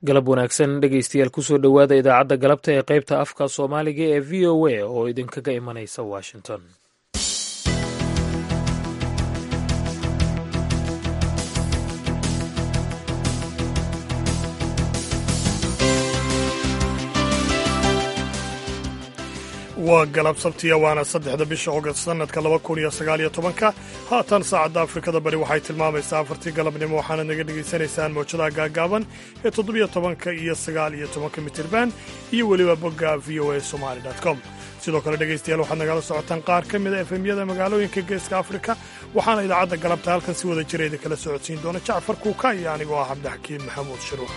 galab wanaagsan dhegeystayaal kusoo dhowaada idaacadda galabta ee qaybta afka soomaaliga ee v o a oo idinkaga imanaysa washington waa galab sabtiya waana saddexda bisha ogast sannadka laba kun iyo sagaaliyo tobanka haatan saacadda afrikada bari waxay tilmaamaysaa afartii galabnimo waxaana naga dhegaysanaysaan mawjadaha gaagaaban ee toddobiyo tobanka iyo sagaal iyo tobanka mitirban iyo weliba bogga v o a somali com sidoo kale dhegaystayaal waxaad nagala socotaan qaar ka mida efemyada magaalooyinka geeska afrika waxaana idaacadda galabta halkan si wada jira idinkala socodsiin doona jacfar kuuka iyo anigoo ah cabdixakiin maxamuud shiruux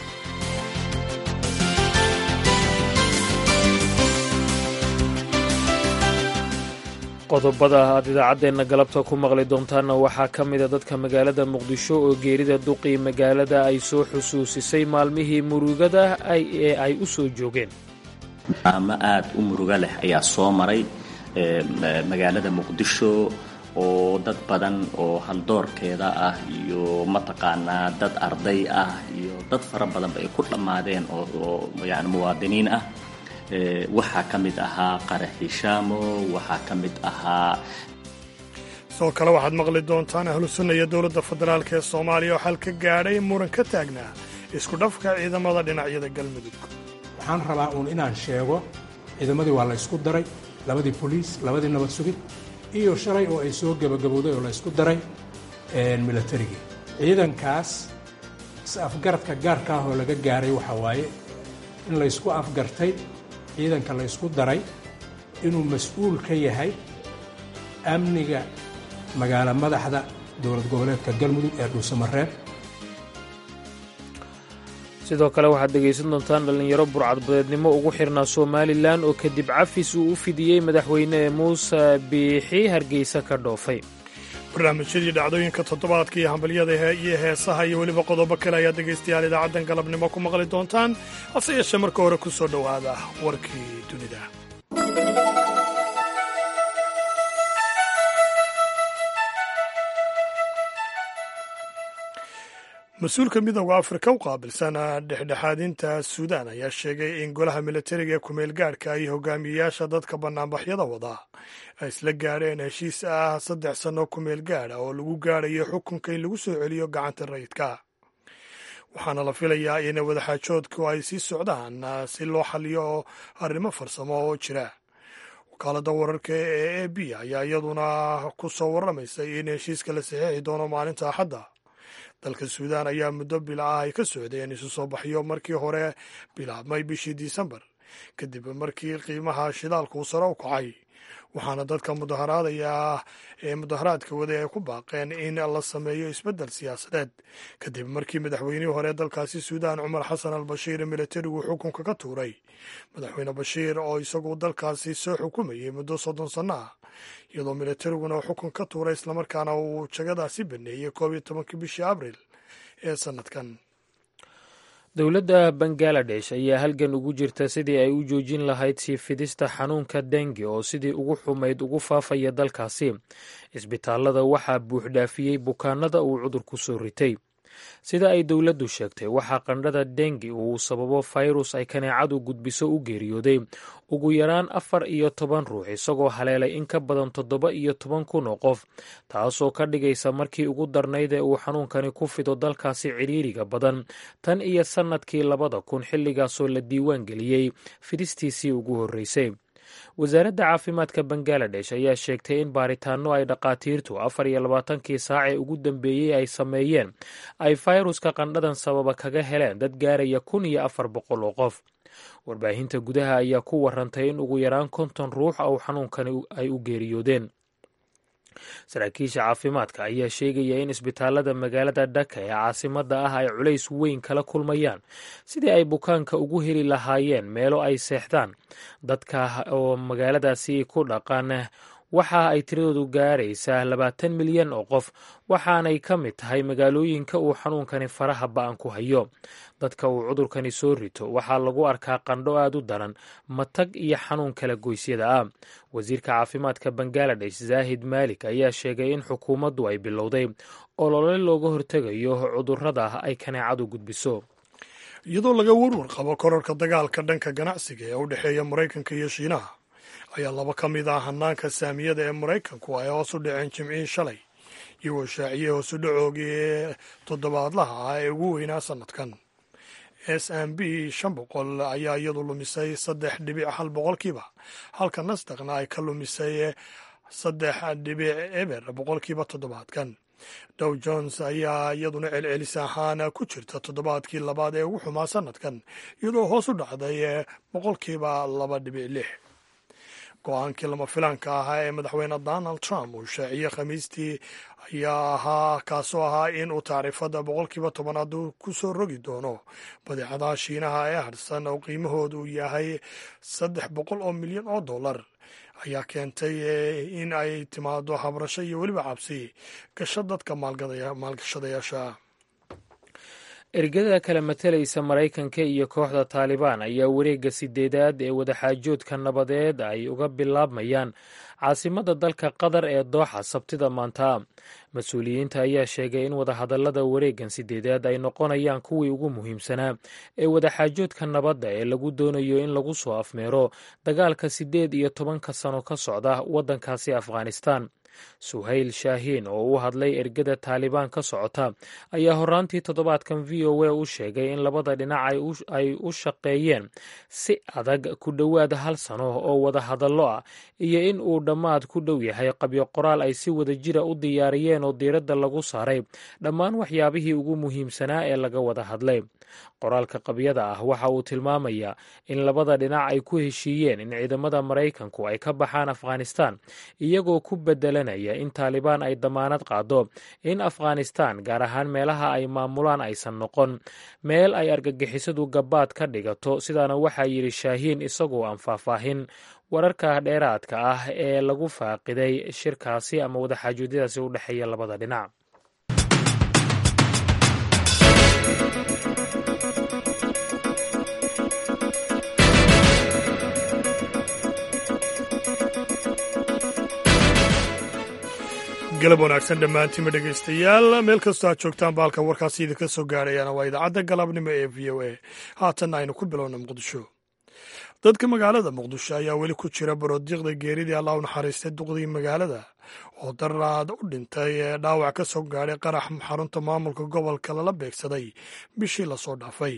qodobada aad idaacaddeenna galabta ku maqli doontaanna waxaa ka mida dadka magaalada muqdisho oo geerida duqii magaalada ay soo xusuusisay maalmihii murugada ee ay u soo joogeen ama aad u murugo leh ayaa soo maray magaalada muqdisho oo dad badan oo haldoorkeeda ah iyo mataqaanaa dad arday ah iyo dad fara badanba ay ku dhammaadeen oo yani muwaadiniin ah waxaa ka mid ahaa qaraxi shaamo waxaa ka mid ahaa sidoo kale waxaad maqli doontaan ahlu sunna iyo dowladda federaalk ee soomaaliya oo xal ka gaadhay muran ka taagnaa isku dhafka ciidamada dhinacyada galmudug waxaan rabaa uun inaan sheego ciidamadii waa la ysku daray labadii boliis labadii nabad sugid iyo shalay oo ay soo gebagabowday oo la ysku daray milatarigii ciidankaas is-afgaradka gaarka ah oo laga gaaray waxaa waaye in laysku afgartay ciidanka la ysku daray inuu mas-uul ka yahay amniga magaalo madaxda dowlad goboleedka galmudug ee dhuusamareeb sidoo kale waxaad dhegaysan doontaan dhallinyaro burcadbadeednimo ugu xirnaa somalilan oo kadib cafis uu u fidiyey madaxweyne muuse biixi hargeysa ka dhoofay barnaamijyadii dhacdooyinka toddobaadka iyo hambalyada iyo heesaha iyo weliba qodobo kale ayaad dhegaystayaal idaacaddan galabnimo ku maqli doontaan hase yeeshee marka hore ku soo dhowaada warkii dunida mas-uulka midooda afrika u qaabilsan dhexdhexaadinta suudaan ayaa sheegay in golaha militariga ee kumeel gaadhka iyo hogaamiyeyaasha dadka bannaanbaxyada wada ay isla gaadheen heshiis ah saddex sanno kumeel gaadha oo lagu gaadhayo xukunka in lagu soo celiyo gacanta rayidka waxaana la filayaa in wadaxaajoodku ay sii socdaan si loo xaliyo arrimo farsamo oo jira wakaalada wararka ee a b ayaa iyaduna ku soo warramaysay in heshiiska la saxiixi doono maalinta axadda dalka suudaan ayaa muddo bil ah ay ka socdeen isu soo baxyo markii hore bilaabmay bishii disembar kadib markii qiimaha shidaalku uu sare u kacay waxaana dadka mudaharaadaya ee mudaharaadka wada ay ku baaqeen in la sameeyo isbeddel siyaasadeed kadib markii madaxweynihii hore dalkaasi suudaan cumar xasan al bashiir militarigu xukunka ka tuuray madaxweyne bashiir oo isagu dalkaasi soo xukumayay muddo soddon sanno ah iyadoo militariguna uu xukun ka tuuray islamarkaana uu jagadaasi baneeyey koob iyo tobankii bishii abril ee sannadkan dowladda bangaladesh ayaa halgan ugu jirta sidii ay u joojin lahayd sii fidista xanuunka dengi oo sidii ugu xumayd ugu faafaya dalkaasi cisbitaalada waxaa buuxdhaafiyey bukaanada uu cudurku soo ritay sida ay dowladdu sheegtay waxaa qandhada dengi uu sababo fayrus ay kaneecadu gudbiso u geeriyooday ugu yaraan afar iyo toban ruux isagoo haleelay in ka badan toddoba iyo toban kun oo qof taasoo ka dhigaysa markii ugu darnayd ee uu xanuunkani ku fido dalkaasi cidhiiriga badan tan iyo sannadkii labada kun xilligaasoo la diiwaan geliyey fidistiisii ugu horreysay wasaaradda caafimaadka bangaladesh ayaa sheegtay in baaritaanno ay dhakhaatiirtu afar iyo labaatankii saac ee ugu dambeeyey ay sameeyeen ay fayruska qandhadan sababa kaga heleen dad gaaraya kun iyo afar boqol oo qof warbaahinta gudaha ayaa ku warantay in ugu yaraan konton ruux ou xanuunkani ay u geeriyoodeen saraakiisha caafimaadka ayaa sheegaya in isbitaalada magaalada dhaka ee caasimadda ah ay culays weyn kala kulmayaan sidii ay bukaanka ugu heli lahaayeen meelo ay seexdaan dadka oo magaaladaasi ku dhaqan waxa ay tiradoodu gaaraysaa labaatan milyan oo qof waxaanay ka mid tahay magaalooyinka uu xanuunkani faraha ba-an ku hayo dadka uu cudurkani soo rito waxaa lagu arkaa qandho aad u daran matag iyo xanuun kala goysyada ah wasiirka caafimaadka bangaladesh zaahid maalik ayaa sheegay in xukuumaddu ay bilowday olole looga hortegayo cudurrada ay kaneecadu gudbiso iyadoo laga warwar qabo korarka dagaalka dhanka ganacsiga ee u dhexeeya maraykanka iyo shiinaha ayaa laba ka mid ah hanaanka saamiyada ee maraykanku ay hoos u dhaceen jimcihii shalay iyagoo shaaciyey hoosu dhacoogii ee toddobaadlaha ah ee ugu weynaa sannadkan s m b shan boqol ayaa iyadu lumisay saddex dhibic hal boqolkiiba halka nasdaqna ay ka lumisay saddex dhibic eber boqolkiiba toddobaadkan dow jones ayaa iyaduna celcelis ahaan ku jirta toddobaadkii labaad ee ugu xumaa sannadkan iyadoo hoos u dhacday boqolkiiba laba dhibic lix go-aankii lama filaanka ahaa ee madaxweyne donald trump uu shaaciyey khamiistii ayaa ahaa kaasoo ahaa in uu tacriifada boqolkiiba tobanaad ku soo rogi doono badeecadaha shiinaha ee harsan oo qiimahoodu uu yahay saddex boqol oo milyan oo dollar ayaa keentay in ay timaado habrasho iyo weliba cabsi gasho dadka maalgashadayaasha ergada kala matalaysa maraykanka iyo kooxda taalibaan ayaa wareegga sideedaad ee wadaxaajoodka nabadeed ay uga bilaabmayaan caasimadda dalka qatar ee dooxa sabtida maanta mas-uuliyiinta ayaa sheegay in wadahadallada wareeggan sideedaad ay noqonayaan kuwii ugu muhiimsanaa ee wadaxaajoodka nabadda ee lagu doonayo in lagu soo afmeero dagaalka siddeed iyo tobanka sano ka socda waddankaasi afghanistan suhayl shaahiin oo u hadlay ergada taalibaan ka socota ayaa horaantii toddobaadkan v o a u sheegay in labada dhinac ay u shaqeeyeen si adag ku dhowaad hal sano oo wada hadallo ah iyo in uu dhammaad ku dhow yahay qabyo qoraal ay si wada jira u diyaariyeen oo diiradda lagu saaray dhammaan waxyaabihii ugu muhiimsanaa ee laga wada hadlay qoraalka qabyada ah waxa uu tilmaamayaa in labada dhinac ay ku heshiiyeen in ciidamada maraykanku ay ka baxaan afghanistan iyagoo ku bedelanaya in taalibaan ay damaanad qaado in afghanistan gaar ahaan meelaha ay maamulaan aysan noqon meel ay argagixisadu gabaad ka dhigato sidaana waxaa yidhi shaahiin isagoo aan faahfaahin wararka dheeraadka ah ee lagu faaqiday shirkaasi ama wadaxaajoodiyadaasi u dhexeeya labada dhinac galab wanaagsan dhammaantiinba dhegaystayaal meel kastoo aad joogtaan baalka warkaasi idinka soo gaadhayaana waa idaacadda galabnimo ee v o a haatanna aynu ku bilowna muqdisho dadka magaalada muqdisho ayaa weli ku jira baroodiiqda geeridii allah u naxariistay duqdii magaalada oo daraad u dhintay ee dhaawac ka soo gaadhay qarax xarunta maamulka gobolka lala beegsaday bishii lasoo dhaafay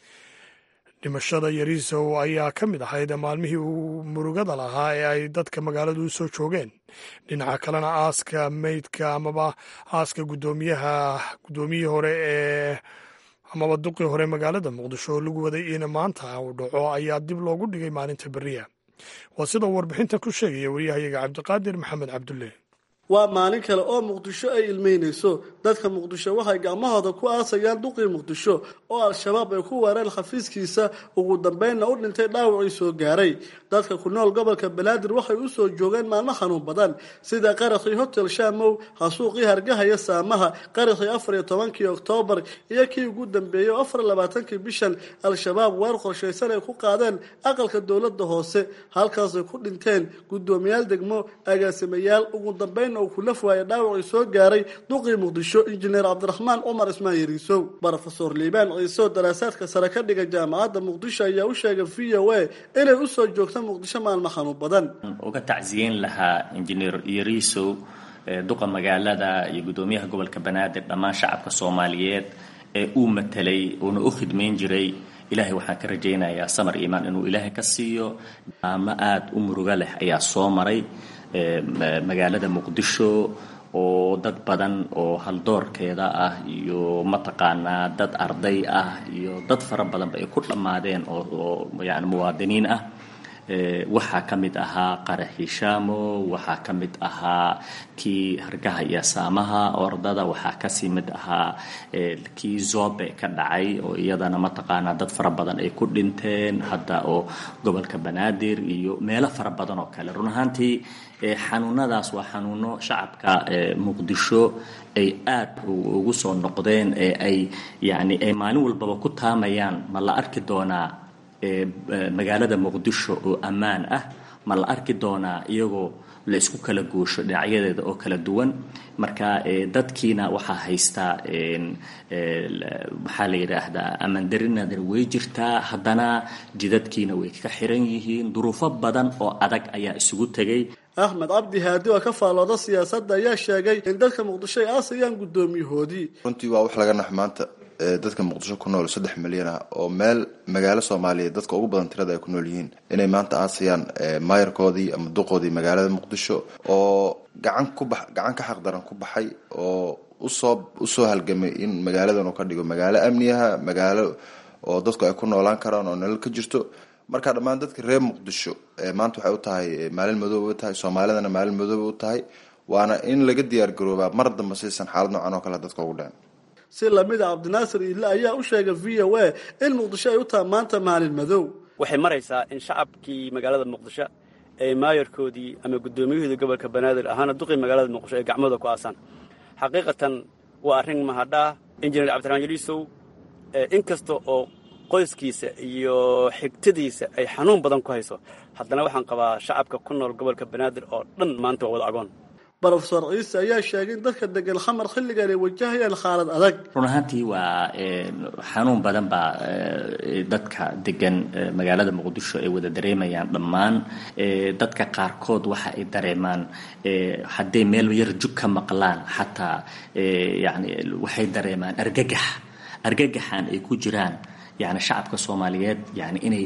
dhimashada yariisow ayaa ka mid ahayd maalmihii uu murugada lahaa ee ay dadka magaaladu u soo joogeen dhinaca kalena aaska meydka amaba aaska gudoomiyaha guddoomiyihii hore ee amaba duqii hore magaalada muqdisho oo lagu waday in maanta uu dhaco ayaa dib loogu dhigay maalinta beriya waa sida warbixintan ku sheegaya wariyahayaga cabdiqaadir maxamed cabdulle waa maalin kale oo muqdisho ay ilmeynayso dadka muqdisho waxay gacmahooda ku aasayaan duqii muqdisho oo al-shabaab ay ku weereen xafiiskiisa ugu dambeynna u dhintay dhaawacii soo gaaray dadka ku nool gobolka banaadir waxay u soo joogeen maalmo xanuun badan sida qarakhii hotel shaamow hasuuqii hargahaya saamaha qarakhii afar iyo tobankii oktoobar iyo kii ugu dambeeyey oo afar labaatankii bishan al-shabaab weer qorshaysan ay ku qaadeen aqalka dowladda hoose halkaasay ku dhinteen guddoomiyaal degmo agaasimayaal ugu dambeyn uu kulaf waaye dhaawacii soo gaaray duqii muqdisho injineer cabdiraxmaan cumar ismaan yariisow brofesor liibaan ciiso daraasaadka sare ka dhiga jaamacadda muqdisho ayaa u sheegay v o a inay usoo joogta muqdisho maalmo xanuun badan uga tacsiyeyn lahaa injineer yariisow duqa magaalada iyo guddoomiyaha gobolka banaadir dhammaan shacabka soomaaliyeed ee uu matelay uuna u khidmayn jiray ilaahay waxaan ka rajaynayaa samar iimaan inuu ilaahay ka siiyo ama aada u murugo leh ayaa soo maray magaalada muqdisho oo dad badan oo haldoorkeeda ah iyo mataqaanaa dad arday ah iyo dad fara badanba ay ku dhammaadeen oo yani muwaadiniin ah waxaa ka mid ahaa qaraxi shaamo waxaa ka mid ahaa kii hargaha iyo saamaha ordada waxaa kasii mid ahaa kii zobe ka dhacay oo iyadana mataqaanaa dad fara badan ay ku dhinteen hadda oo gobolka banaadir iyo meelo fara badan oo kale run ahaantii xanuunadaas waa xanuuno shacabka muqdisho ay aad ugu soo noqdeen ee ay yani ay maalin walbaba ku taamayaan ma la arki doonaa magaalada muqdisho oo ammaan ah ma la arki doonaa iyagoo la isku kala goosho dhinacyadeeda oo kala duwan marka dadkiina waxaa haystaa maxaa la yidhaahdaa amandarinadana way jirtaa haddana jidadkiina way ka xiran yihiin duruufo badan oo adag ayaa isugu tegay axmed cabdi haadi oo ka faallooda siyaasadda ayaa sheegay in dadka muqdisho ay aasayaan guddoomiyahoodii runtii waa wax laga nax maanta dadka muqdisho ku nool saddex milyan ah oo meel magaalo soomaaliyeed dadka ugu badan tirada ay ku nool yihiin inay maanta aasayaan maayarkoodii ama duqoodii magaalada muqdisho oo gacan ku bax gacan ka xaq daran ku baxay oo usoo usoo halgamay in magaaladan uu ka dhigo magaalo amniyaha magaalo oo dadku ay ku noolaan karaan oo nolol ka jirto marka dhammaan dadka reer muqdisho maanta waxay u tahay maalin madooba u tahay soomaalidana maalin madooba u tahay waana in laga diyaar garoobaa mar damba saysan xaalad noocan oo kale dadka ugu dhicin si lamid a cabdinaasir iile ayaa u sheegay v o a in muqdisho ay u tahay maanta maalin madow waxay maraysaa in shacabkii magaalada muqdisho ee maayarkoodii ama guddoomiyahoodii gobolka banaadir ahaana duqii magaalada muqdisho ay gacmooda ku aasaan xaqiiqatan waa arrin mahadhaa injineer cabdiraxmaan yaliisow inkasta oo qoyskiisa iyo xigtadiisa ay xanuun badan ku hayso haddana waxaan qabaa shacabka ku nool gobolka banaadir oo dhan maanta waa wada agoon brofesor ciise ayaa sheegay in dadka degan xamar xilligan ay wajahayaan xaalad adag run ahaantii waa xanuun badan baa dadka degan magaalada muqdisho ay wada dareemayaan dhammaan dadka qaarkood waxa ay dareemaan hadday meel yar jug ka maqlaan xataa yani waxay dareemaan argagax argagaxan ay ku jiraan yani shacabka soomaaliyeed yani inay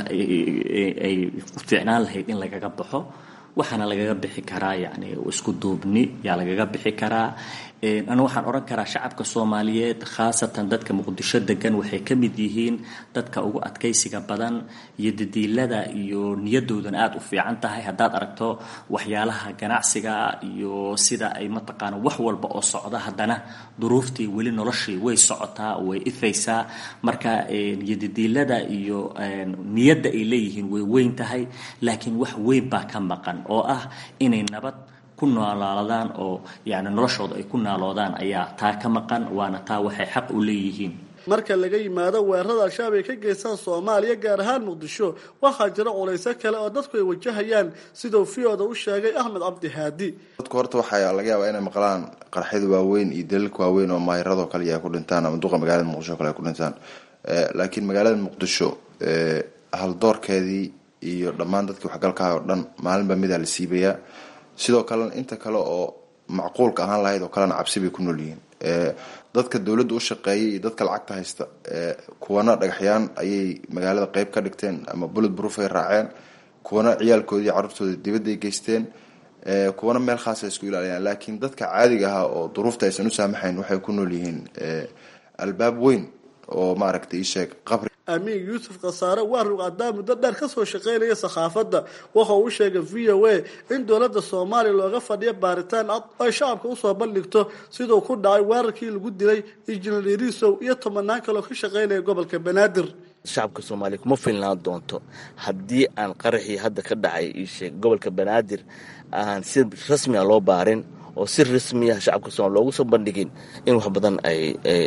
ay fiicnaan lahayd in lagaga baxo waxaana lagaga bixi karaa yani isku duubni yaa lagaga bixi karaa anu waxaan odhan karaa shacabka soomaaliyeed khaasatan dadka muqdisho degan waxay ka mid yihiin dadka ugu adkaysiga badan iyo dadiilada iyo niyadoodana aada u fiican tahay haddaad aragto waxyaalaha ganacsiga iyo sida ay mataqaana wax walba oo socda haddana duruuftii weli noloshii way socotaa way ifaysaa marka iyo dadiilada iyo niyadda ay leeyihiin way weyn tahay laakiin wax weyn baa ka maqan oo ah inay nabad ku noolaadaan oo yani noloshooda ay ku naaloodaan ayaa taa ka maqan waana taa waxay xaq u leeyihiin marka laga yimaado weerarada al-shabaab ay ka geystaan soomaaliya gaar ahaan muqdisho waxaa jira culayso kale oo dadku ay wajahayaan siduu fiyooda u sheegay axmed cabdi haadi dadku horta waxaa laga yaabaa inay maqlaan qarxyada waaweyn iyo daliilka waaweyn oo maahiradoo kale ay ku dhintaan ama duqa magaalada muqdisho kale ay ku dhintaan laakiin magaalada muqdisho haldoorkeedii iyo dhammaan dadkii waxgalkaha oo dhan maalinba midaa la siibayaa sidoo kalena inta kale oo macquulka ahaan lahayd oo kalena cabsi bay ku nool yihiin dadka dowladda u shaqeeyay iyo dadka lacagta haysta kuwana dhagaxyaan ayay magaalada qeyb ka dhigteen ama bullet proof ay raaceen kuwana ciyaalkoodii carruurtooda dibadday geysteen kuwana meel khaasa isku ilaaliyaan laakiin dadka caadiga ahaa oo duruufta aysan u saamaxayn waxay ku nool yihiin albaab weyn oo maaragtay isheeg qabri amiin yuusuf khasaare waa ruqadaa muddo dheer kasoo shaqaynaya sakhaafadda waxa uu sheegay v o a in dowladda soomaaliya looga fadhiyo baaritaan cad ay shacabka usoo bandhigto siduu ku dhacay weerarkii lagu dilay injineer irisow iyo tobanaan kaloo ka shaqaynaya gobolka banaadir shacabka soomaaliya kuma filnaan doonto haddii aan qaraxii hadda ka dhacay iisheeg gobolka banaadir aan si rasmi a loo baarin oo si rasmiya shacabka soomaliya loogu soo bandhigin in wax badan ay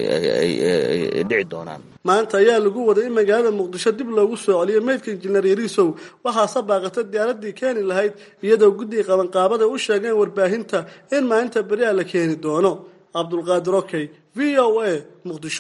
dhici doonaan maanta ayaa lagu waday in magaalada muqdisho dib loogu soo celiyo meydka injineer yariisow waxaase baaqata diyaaradii keeni lahayd iyadoo guddiga qabanqaabada u sheegeen warbaahinta in maalinta beriha la keeni doono cabdulqaadir okey v o a muqdisho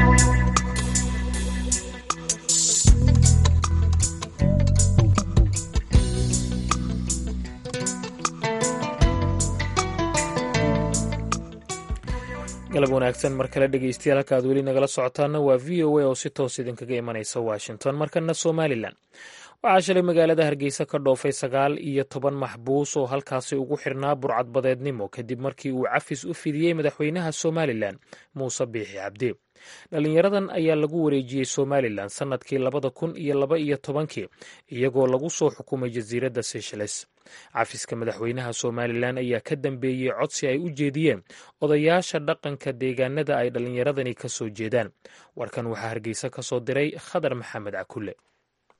galab wanaagsan mar kale dhegeystayaal halka aad weli nagala socotaana waa v o a oo si toos idinkaga imanaysa washington markana somalilan waxaa shalay magaalada hargeysa ka dhoofay sagaal iyo toban maxbuus oo halkaasi ugu xirnaa burcadbadeednimo kadib markii uu cafis u fidiyey madaxweynaha somalilan muuse biixi cabdi dhalinyaradan ayaa lagu wareejiyey somalilan sannadkii labada kun iyo laba iyo tobankii iyagoo lagu soo xukumay jasiiradda seychelles cafiska madaxweynaha somalilan ayaa ka dambeeyey codsi ay u jeediyeen odayaasha dhaqanka deegaanada ay dhallinyaradani ka soo jeedaan warkan waxaa hargeysa ka soo diray khadar maxamed cakulle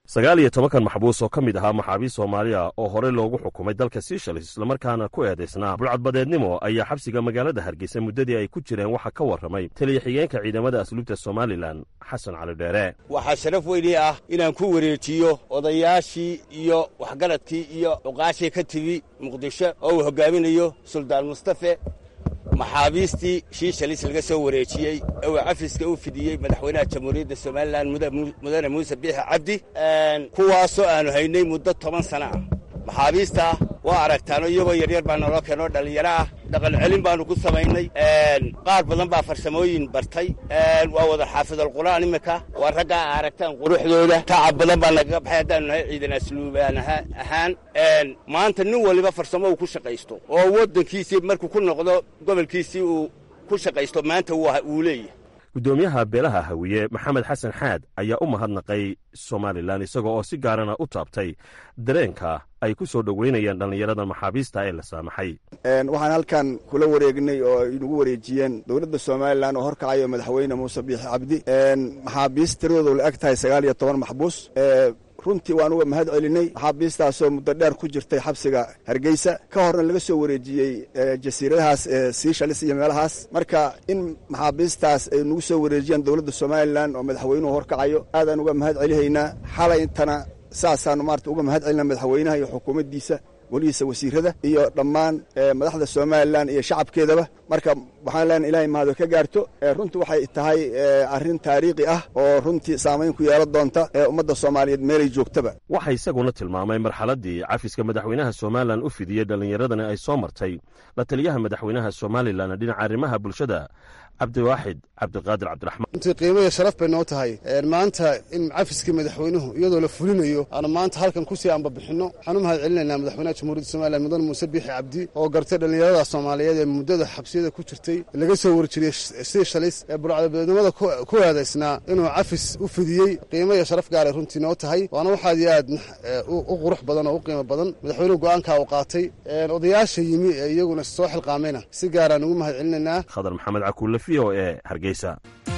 sagaal iyo tobankan maxbuus oo ka mid ahaa maxaabiist soomaaliya oo horey loogu xukumay dalka seychelles islamarkaana ku eedaysnaa bulcadbadeednimo ayaa xabsiga magaalada hargeysa muddadii ay ku jireen waxaa ka warramay taliya xigeenka ciidamada asluubta somalilan xasan cali dheere waxaa sharaf weynii ah inaan ku wareejiyo odayaashii iyo waxgaradkii iyo cuqaashii ka timi muqdisho oo uu hoggaaminayo suldaan mustafe maxaabiistii shiishalis laga soo wareejiyey ee uu cafiska u fidiyey madaxweynaha jamhuuriyadda somalilan mudane muuse biixi cabdi kuwaasoo aanu haynay muddo toban sana ah maxaabiista waa aragtaano iyagoo yaryar baa naloo keenoo dhallinyaro ah dhaqan celin baannu ku samaynay qaar badan baa farsamooyin bartay waa wada xaafidalqur'aan iminka waa raggaa a aragtaan quruxdooda tacab badan baa nagaga baxay haddaanu nahay ciidan asluubaan ahaan maanta nin waliba farsamo uu ku shaqaysto oo waddankiisii markuu ku noqdo gobolkiisii uu ku shaqaysto maanta wuu leeyahay guddoomiyaha beelaha hawiye maxamed xasan xaad ayaa u mahadnaqay somalilan isaga oo si gaarana u taabtay dareenka ay ku soo dhoweynayaan dhallinyarada maxaabiista ee la saamaxay waxaan halkan kula wareegnay oo ay nagu wareejiyeen dowladda somalilan oo horkacayo madaxweyne muuse biixi cabdi maxaabiist tiradoodu la eg tahay sagaal iyo toban maxbuus runtii waan uga mahad celinay maxaabiistaasoo muddo dheer ku jirtay xabsiga hargeysa ka horna laga soo wareejiyey jasiiradahaas siishalis iyo meelahaas marka in maxaabiistaas ay nagu soo wareejiyaan dowladda somalilan oo madaxweynuhu horkacayo aadaan uga mahad celihaynaa xalay intana saasaanu maarata uga mahad celina madaxweynaha iyo xukuumaddiisa welihiisa wasiirada iyo dhammaan madaxda somalilan iyo shacabkeedaba marka waxaan leenahay ilahay mahado ka gaarto runtii waxay tahay arrin taariikhi ah oo runtii saamayn ku yeelan doonta ee ummadda soomaaliyeed meelay joogtaba waxaa isaguna tilmaamay marxaladdii cafiska madaxweynaha somalilan u fidiyey dhallinyaradani ay soo martay la taliyaha madaxweynaha somalilan dhinaca arrimaha bulshada cabdiwaaxid cabdiqaadir cabdiraxmaan runtii qiimo iyo sharaf bay noo tahay maanta in cafiskii madaxweynuhu iyadoo la fulinayo aanu maanta halkan kusii ambabixinno waxaan u mahad celinaynaa madaxweynaha jamhuuriyadda somalilan mudane muuse biixi cabdi oo gartay dhallinyarada soomaaliyeed ee muddada xabsiyada ku jirtay laga soo warjiriyey siishalis ee burcadabeednimada ku eedaysnaa inuu cafis u fidiyey qiimo iyo sharaf gaaray runtii noo tahay waana waxaad iyo aad u qurux badan oo u qiimo badan madaxweynuhu go'aankaa uu qaatay odayaasha yimi ee iyaguna soo xilqaamayna si gaaraan ugu mahad celinaynaa khadar maxamed cakuule v o e hargeysa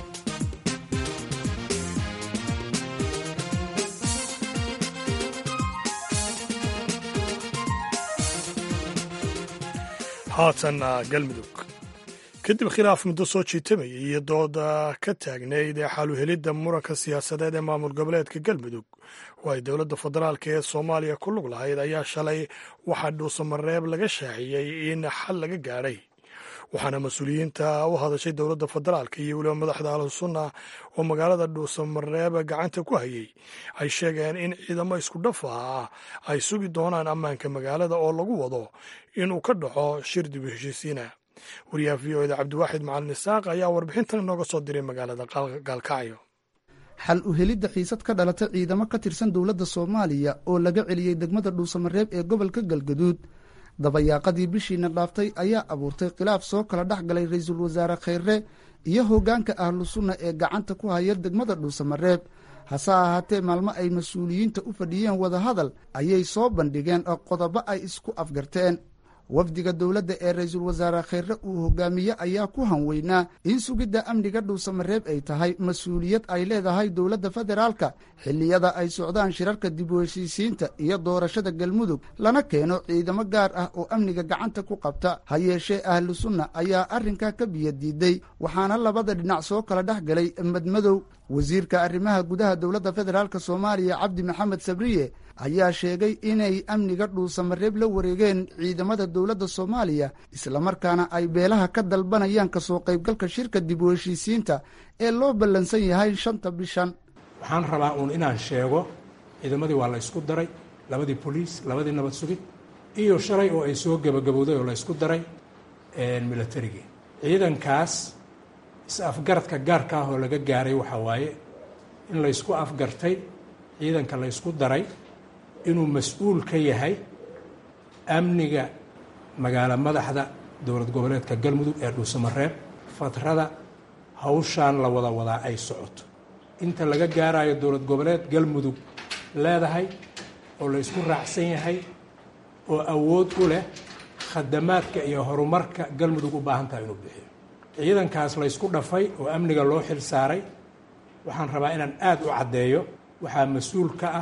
haatanna galmudug kadib khilaaf muddo soo jiitamayay iyo dooda ka taagnayd ee xaluhelidda muranka siyaasadeed ee maamul goboleedka galmudug oo ay dowladda federaalka ee soomaaliya ku lug lahayd ayaa shalay waxaa dhuusamareeb laga shaaciyey in xal laga gaadhay waxaana mas-uuliyiinta u hadashay dowladda federaalka iyo weliba madaxda ahlusunna oo magaalada dhuusamareeb gacanta ku hayay ay sheegeen in ciidamo isku dhafa ah ay sugi doonaan ammaanka magaalada oo lagu wado inuu ka dhaco shir dib u heshiisiina wariyaha v o eda cabdiwaaxid macalin isaaq ayaa warbixintan inooga soo diray magaalada gaalkacyo xal u helidda xiisad ka dhalata ciidamo ka tirsan dowladda soomaaliya oo laga celiyey degmada dhuusamareeb ee gobolka galgaduud dabayaaqadii bishiina dhaaftay ayaa abuurtay khilaaf soo kala dhex galay ra-iisul wasaare kheyre iyo hoggaanka ahlu sunna ee gacanta ku haya degmada dhuusamareeb hase ahaatee maalmo ay mas-uuliyiinta u fadhiyeen wadahadal ayay soo bandhigeen oo qodobo ay isku afgarteen wafdiga dowladda ee ra-iisul wasaare kheyre uu hogaamiye ayaa ku hanweynaa in sugidda amniga dhuusamareeb ay tahay mas-uuliyad ay leedahay dowladda federaalka xilliyada ay socdaan shirarka dib u heshiisiinta iyo doorashada galmudug lana keeno ciidamo gaar ah oo amniga gacanta ku qabta ha yeeshee ahlu sunna ayaa arrinkaa ka biyo diiday waxaana labada dhinac soo kala dhex galay madmadow wasiirka arrimaha gudaha dowladda federaalk soomaaliya cabdi maxamed sabriye ayaa sheegay inay amniga dhuusamareeb la wareegeen ciidamada dowladda soomaaliya islamarkaana ay beelaha ka dalbanayaan kasoo qaybgalka shirka dib u heshiisiinta ee loo ballansan yahay shanta bishan waxaan rabaa uun inaan sheego ciidamadii waa la ysku daray labadii boliis labadii nabad sugid iyo shalay oo ay soo gebagabowday oo la ysku daray milatarigii ciidankaas is-afgaradka gaarka ah oo laga gaaray waxaa waaye in la ysku afgartay ciidanka la ysku daray inuu mas-uul ka yahay amniga magaalo madaxda dowlad goboleedka galmudug ee dhuusamareeb fatrada hawshaan la wada wadaa ay socoto inta laga gaarayo dowlad goboleed galmudug leedahay oo la ysku raacsan yahay oo awood u leh khadamaadka iyo horumarka galmudug u baahan tahay inuu bixiyo ciidankaas la ysku dhafay oo amniga loo xil saaray waxaan rabaa inaan aada u caddeeyo waxaa mas-uul ka ah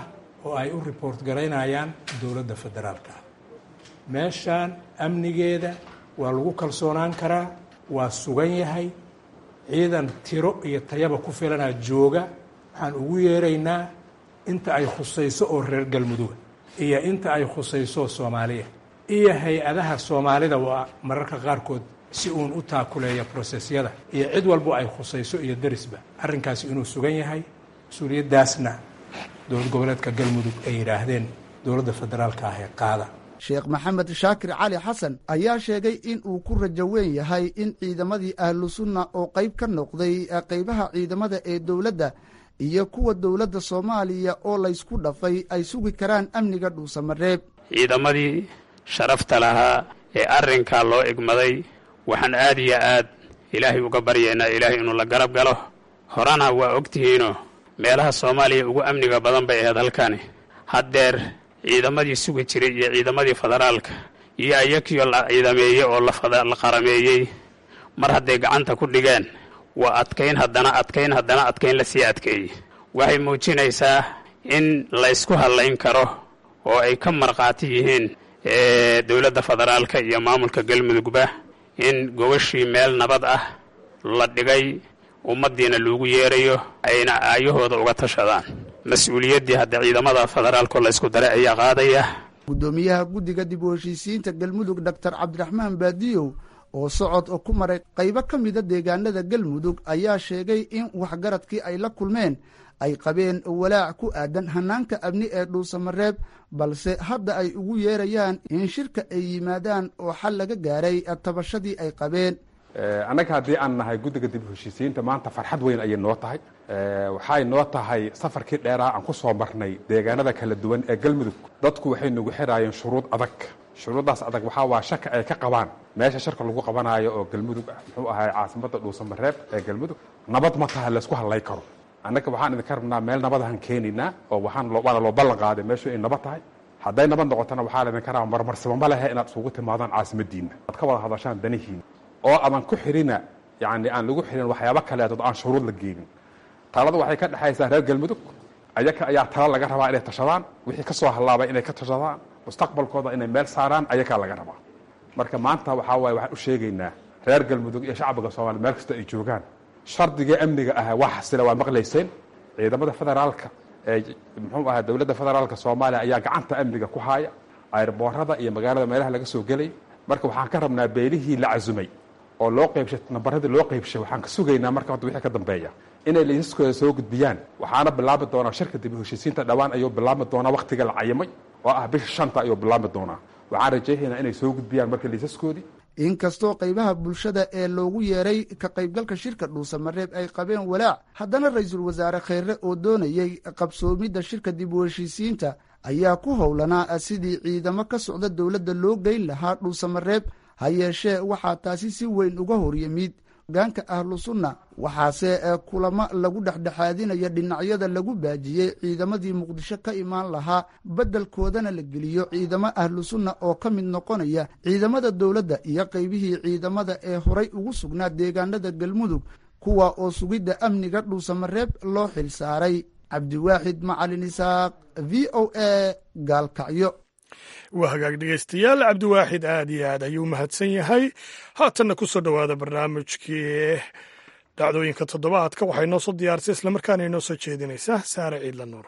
oo ay u report garaynayaan dowladda federaalka ah meeshaan amnigeeda waa lagu kalsoonaan karaa waa sugan yahay ciidan tiro iyo tayaba ku filanaa jooga waxaan ugu yeeraynaa inta ay khusayso oo reer galmuduga iyo inta ay khusayso soomaaliya iyo hay-adaha soomaalida waa mararka qaarkood si uun u taakuleeya brosesyada iyo cid walbo ay khusayso iyo derisba arrinkaasi inuu sugan yahay mas-uuliyaddaasna dowlad goboleedka galmudug ay yidhaahdeen dowladda federaalka ah ee qaada sheekh maxamed shaakir cali xasan ayaa sheegay in uu ku rajo weyn yahay in ciidamadii ahlu sunna oo qayb ka noqday qaybaha ciidamada ee dowladda iyo kuwa dowladda soomaaliya oo laysku dhafay ay sugi karaan amniga dhuusamareeb ciidamadii sharafta lahaa ee arrinkaa loo egmaday waxaan aad iyo aad ilaahay uga baryaynaa ilaahay inuu la garab galo horena waa ogtihiinoo meelaha soomaaliya ugu amniga badan bay ahayd halkani haddeer ciidamadii sugi jiray iyo ciidamadii federaalka iyo ayakiyo la ciidameeyey oo la qarameeyey mar hadday gacanta ku dhigeen waa adkayn haddana adkayn haddana adkayn lasii adkeeyey waxay muujinaysaa in laysku hadlayn karo oo ay ka markhaati yihiin dowladda federaalka iyo maamulka galmudugba in gobashii meel nabad ah la dhigay ummaddiina loogu yeerayo ayna aayahooda uga tashadaan mas-uuliyaddii hadda ciidamada federaalko laysku daray ayaa qaadaya guddoomiyaha guddiga dib u heshiisiinta galmudug doctor cabdiraxmaan baadiyow oo socod ku maray qaybo ka mida deegaanada galmudug ayaa sheegay in waxgaradkii ay la kulmeen ay qabeen walaac ku aadan hanaanka amni ee dhuusamareeb balse hadda ay ugu yeerayaan in shirka ay yimaadaan oo xal laga gaaray tabashadii ay qabeen annaga haddii aan nahay guddiga dib u heshiisiinta maanta farxad weyn ayay noo tahay waxay noo tahay safarkii dheeraa aan ku soo marnay deegaanada kala duwan ee galmudug dadku waxay nagu xiraayeen shuruud adag shuruuddaas adag waxaa waa shaka ay ka qabaan meesha sharka lagu qabanaayo oo galmudug ah muxuu ahay caasimadda dhuusamareeb ee galmudug nabad ma taha laysku hadlay karo annaga waxaan idinka rabnaa meel nabadahan keenaynaa oo waxaan waana loo ballan qaaday meeshu ay nabad tahay hadday nabad noqotona waxaa laydinka rabaa marmarsaba ma lehe inaad isugu timaadaan caasimadiinna aad ka wada hadashaan danihiina oo adan ku xirina yani aan lagu xirin waxyaabo kaleetood aan shuruud la geenin talada waxay ka dhexaysaa reer galmudug ayaka ayaa tala laga rabaa inay tashadaan wixii ka soo hallaabay inay ka tashadaan mustaqbalkooda inay meel saaraan ayakaa laga rabaa marka maanta waxaa waaye waxaan u sheegaynaa reer galmudug iyo shacbiga soomaaliya meel kasta ay joogaan shardigii amniga ah waa xasila waa maqlayseen ciidamada federaalka ee muxuu ahaa dowladda federaalka soomaaliya ayaa gacanta amniga ku haaya ayrboorada iyo magaalada meelaha laga soo gelay marka waxaan ka rabnaa beelihii la casumay oo loo qaybshay nambaradii loo qaybshay waxaan ka sugaynaa marka hadda wixii ka dambeeya inay laysaskooda soo gudbiyaan waxaana bilaabi doonaa shirka dib u heshiisiinta dhowaan ayuu bilaabi doonaa wakhtiga la cayimay oo ah bisha shanta ayuu bilaabi doonaa waxaan rajaynaynaa inay soo gudbiyaan marka laysaskoodii inkastoo qaybaha bulshada ee loogu yeeray ka qaybgalka shirka dhuusamareeb ay qabeen walaac haddana ra-iisul wasaare kheyre oo doonayey qabsoomidda shirka dib u heshiisiinta ayaa ku howlanaa sidii ciidamo ka socda dowladda loo geyn lahaa dhuusamareeb ha yeeshee waxaa taasi si weyn uga horyimid hogaanka ahlu sunna waxaase kulamo lagu dhexdhexaadinaya dhinacyada lagu baajiyey ciidamadii muqdisho ka imaan lahaa beddelkoodana la geliyo ciidamo ahlu sunna oo ka mid noqonaya ciidamada dowladda iyo qaybihii ciidamada ee horay ugu sugnaa deegaanada galmudug kuwa oo sugidda amniga dhuusamareeb loo xil saaray cabdiwaaxid macalin isaaq v o a gaalkacyo waa hagaag dhegeystayaal cabdiwaaxid aad iyo aad ayuu mahadsan yahay haatanna ku soo dhowaada barnaamijkii dhacdooyinka toddobaadka waxay noo soo diyaarisay islamarkaana inoo soo jeedinaysaa saare ciidla nuur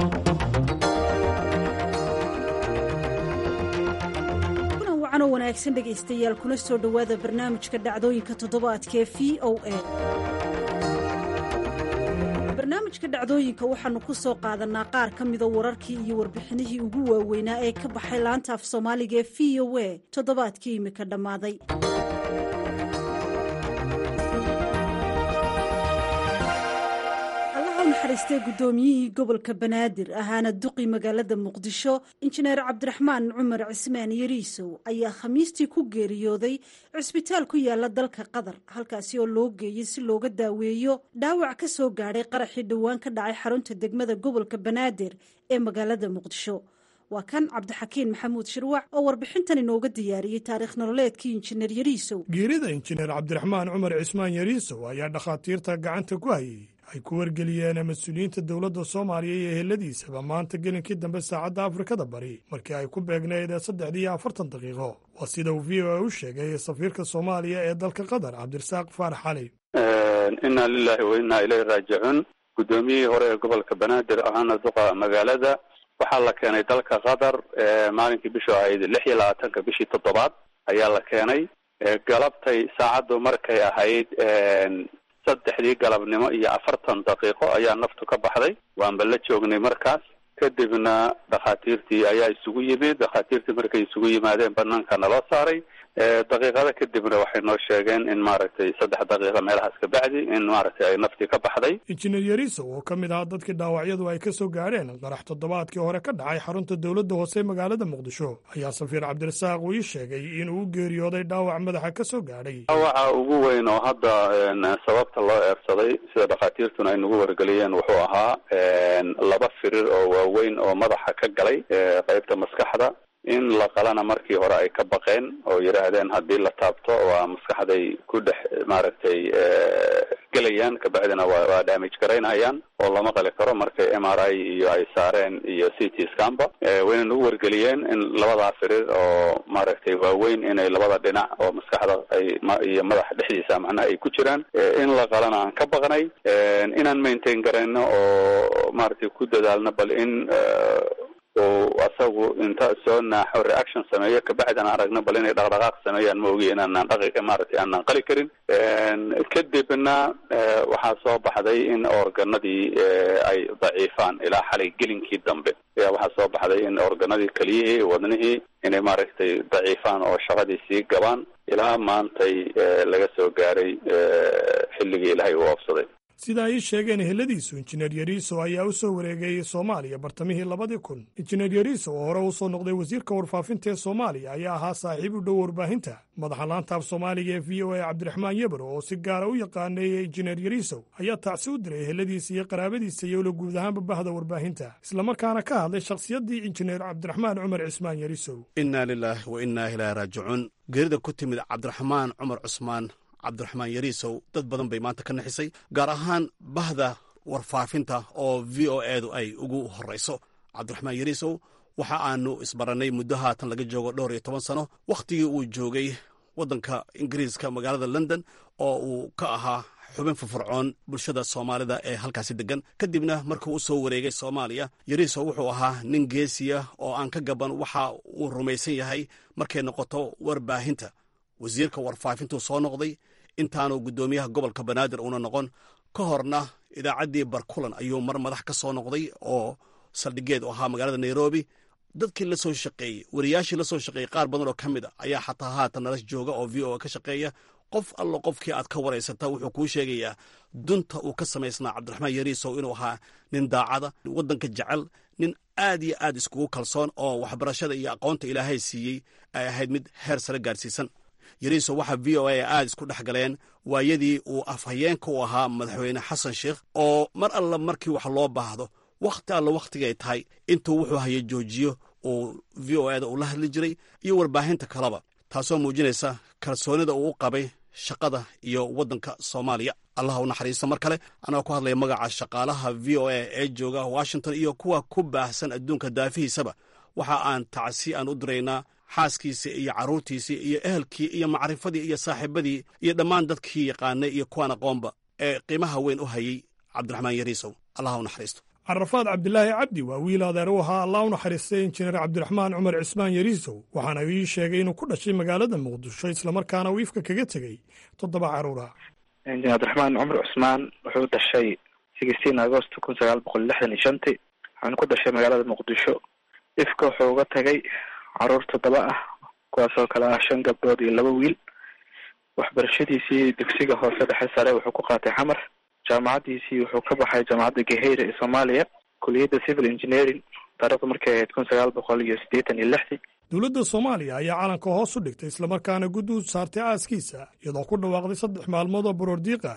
kulan wacan oo wanaagsan dhegaystayaal kuna soo dhowaada barnaamijka dhacdooyinka toddobaadka ee v o a barnaamijka dhacdooyinka waxaannu ku soo qaadanaa qaar ka mida wararkii iyo warbixinihii ugu waaweynaa ee ka baxay laanta af soomaaliga ee v o a toddobaadkii imika dhammaaday allaha u naxariistay guddoomiyihii gobolka banaadir ahaana duqi magaalada muqdisho injineer cabdiraxmaan cumar cismaan yariisow ayaa khamiistii ku geeriyooday cisbitaal ku yaala dalka qatar halkaasi oo loo geeyey si looga daaweeyo dhaawac ka soo gaadhay qaraxii dhowaan ka dhacay xarunta degmada gobolka banaadir ee magaalada muqdisho waa kan cabdixakiin maxamuud shirwac oo warbixintan inooga diyaariyey taariikh nololeedkii injineer yariisow geerida injineer cabdiraxmaan cumar cismaan yariisow ayaa dhakhaatiirta gacanta ku hayay ay ku wargeliyeen mas-uuliyiinta dowladda soomaaliya iyo eheladiisaba maanta gelinkii dambe saacadda afrikada bari markii ay ku beegnayd saddexdii iyo afartan daqiiqo waa sida uu v o a u sheegay safiirka soomaaliya ee dalka qatar cabdirasaaq faarax cali inna lilahi wa innaa ilayhi raajicuun guddoomiyihii hore ee gobolka banaadir ahaana duqa magaalada waxaa la keenay dalka qatar maalinkii bishu ahayd lix iyo labaatanka bishii toddobaad ayaa la keenay galabtay saacaddu markay ahayd saddexdii galabnimo iyo afartan daqiiqo ayaa naftu ka baxday waanba la joognay markaas kadibna dhakhaatiirtii ayaa isugu yimid dhakhaatiirtii markay isugu yimaadeen banaanka naloo saaray daqiiqada kadibna waxay noo sheegeen in maaragtay saddex daqiiqa meelahaas ka bacdi in maaragtay ay naftii ka baxday injineer yariso oo ka mid ahaa dadkii dhaawacyadu ay ka soo gaadheen qarax toddobaadkii hore ka dhacay xarunta dowladda hoose magaalada muqdisho ayaa safiir cabdirasaaq uu ii sheegay inuu u geeriyooday dhaawac madaxa ka soo gaadhay dhaawaca ugu weyn oo hadda sababta loo eersaday sida dhakhaatiirtuna ay nagu wargeliyeen wuxuu ahaa laba firir oo waaweyn oo madaxa ka galay qeybta maskaxda in la qalana markii hore ay ka baqeen oo yidhaahdeen haddii la taabto waa maskaxday ku dhex maaragtay gelayaan kabacdina waa waa damage garaynayaan oo lama qali karo markay m r i iyo ay saareen iyo c t scamba wayna nagu wargeliyeen in labadaa firir oo maaragtay waaweyn inay labada dhinac oo maskaxda ay iyo madaxa dhexdiisa macnaha ay ku jiraan in la qalana aan ka baqnay inaan maintain garayno oo maaragtay ku dadaalno bal in oo asagu inta soo naaxo reaction sameeyo kabacdina aragno bal inay dhaqdhaqaaq sameeyaan ma ogi inaanaan dhaqi maaragtay aanaan qali karin kadibna waxaa soo baxday in organadii ay daciifaan ilaa xalay gelinkii dambe ayaa waxaa soo baxday in organadii keliyihii wadnihii inay maaragtay daciifaan oo shaqadii sii gabaan ilaa maantay laga soo gaaray xilligii ilaahay uu oofsaday sida ay ii sheegeen eheladiisu injineer yariiso ayaa u soo wareegay soomaaliya bartamihii labadii kun injineer yariiso oo hore u soo noqday wasiirka warfaafinta ee soomaaliya ayaa ahaa saaxiib u dhow warbaahinta madaxa laanta af soomaaliga ee v o a cabdiraxmaan yebro oo si gaara u yaqaanay injineer yariiso ayaa tacsi u diray eheladiisa iyo qaraabadiisa iyo ula guud ahaanba bahda warbaahinta islamarkaana ka hadlay shakhsiyaddii injineer cabdiraxmaan cumar cismaan yariisow innaa lilaahi wa innaa ilaahi raajicuun geerida ku timid cabdiraxmaan cumar cusmaan cabdiraxmaan yariisow dad badan bay maanta ka naxisay gaar ahaan bahda warfaafinta oo v o edu ay ugu horrayso cabdiraxmaan yariisow waxa aanu isbarannay muddo haatan laga joogo dhowr iyo toban sano wakhtigii uu joogay waddanka ingiriiska magaalada london oo uu ka ahaa xubin firfircoon bulshada soomaalida ee halkaasi deggan kadibna markuu u soo wareegay soomaaliya yariisow wuxuu ahaa nin geesiya oo aan ka gaban waxa uu rumaysan yahay markay noqoto warbaahinta wasiirka warfaafintuu soo noqday intaanu guddoomiyaha gobolka banaadir uuna noqon ka horna idaacaddii barkulan ayuu mar madax ka soo noqday oo saldhigeed u ahaa magaalada nairobi dadkii la soo shaqeeyey wariyaashii la soo shaqeeyey qaar badan oo ka mid a ayaa xataa haatan nala jooga oo v o a ka shaqeeya qof allo qofkii aad ka waraysata wuxuu kuu sheegayaa dunta uu ka samaysnaa cabdiraxmaan yariisow inuu ahaa nin daacada waddanka jecel nin aad iyo aad iskugu kalsoon oo waxbarashada iyo aqoonta ilaahay siiyey ay ahayd mid heer sare gaarsiisan yariiso waxaa v o a aad isku dhex galeen waayadii uu afhayeenka u ahaa madaxweyne xasan sheikh oo mar alla markii wax loo baahdo wakhti alla wakhtigay tahay intuu wuxuu haya joojiyo uu v o ada uu la hadli jiray iyo warbaahinta kaleba taasoo muujinaysa kalsoonida uu u qabay shaqada iyo waddanka soomaaliya allah u naxariisto mar kale anagoo ku hadlaya magaca shaqaalaha v o a ee jooga washington iyo kuwa ku baahsan adduunka daafihiisaba waxa aan tacsi aan u diraynaa xaaskiisii iyo carruurtiisii iyo ehelkii iyo macrifadii iyo saaxiibadii iyo dhammaan dadkii yaqaanay iyo kuwaan aqoonba ee qiimaha weyn u hayay cabdiraxmaan yariisow allah u naxariisto carafaad cabdilaahi cabdi waa wiil adeer u ahaa allah u naxariistay injineer cabdiraxmaan cumar cismaan yariisow waxaana ii sheegay inuu ku dhashay magaalada muqdisho islamarkaana uu ifka kaga tegey toddoba carruura injineer cabdiraxmaan cumar cusmaan wuxuu dhashay sixteen agost kun sagaal boqol lixdan iyo shantii waxaana ku dhashay magaalada muqdisho ifka wuxuu uga tagay caruur toddoba ah kuwaasoo kale ah shan gabdhood iyo laba wiil waxbarashadiisii dugsiga hoose dhexe sare wuxuu ku qaatay xamar jaamacaddiisii wuxuu ka baxay jaamacadda gaheyra ee soomaaliya kuliyadda civil engineering taarikhdu markay ahayd kun sagaal boqol iyo siddeetan iyo lixdii dowladda soomaaliya ayaa calanka hoos u dhigtay islamarkaana guddi u saartay aaskiisa iyadoo ku dhawaaqday saddex maalmood oo baroordiiqa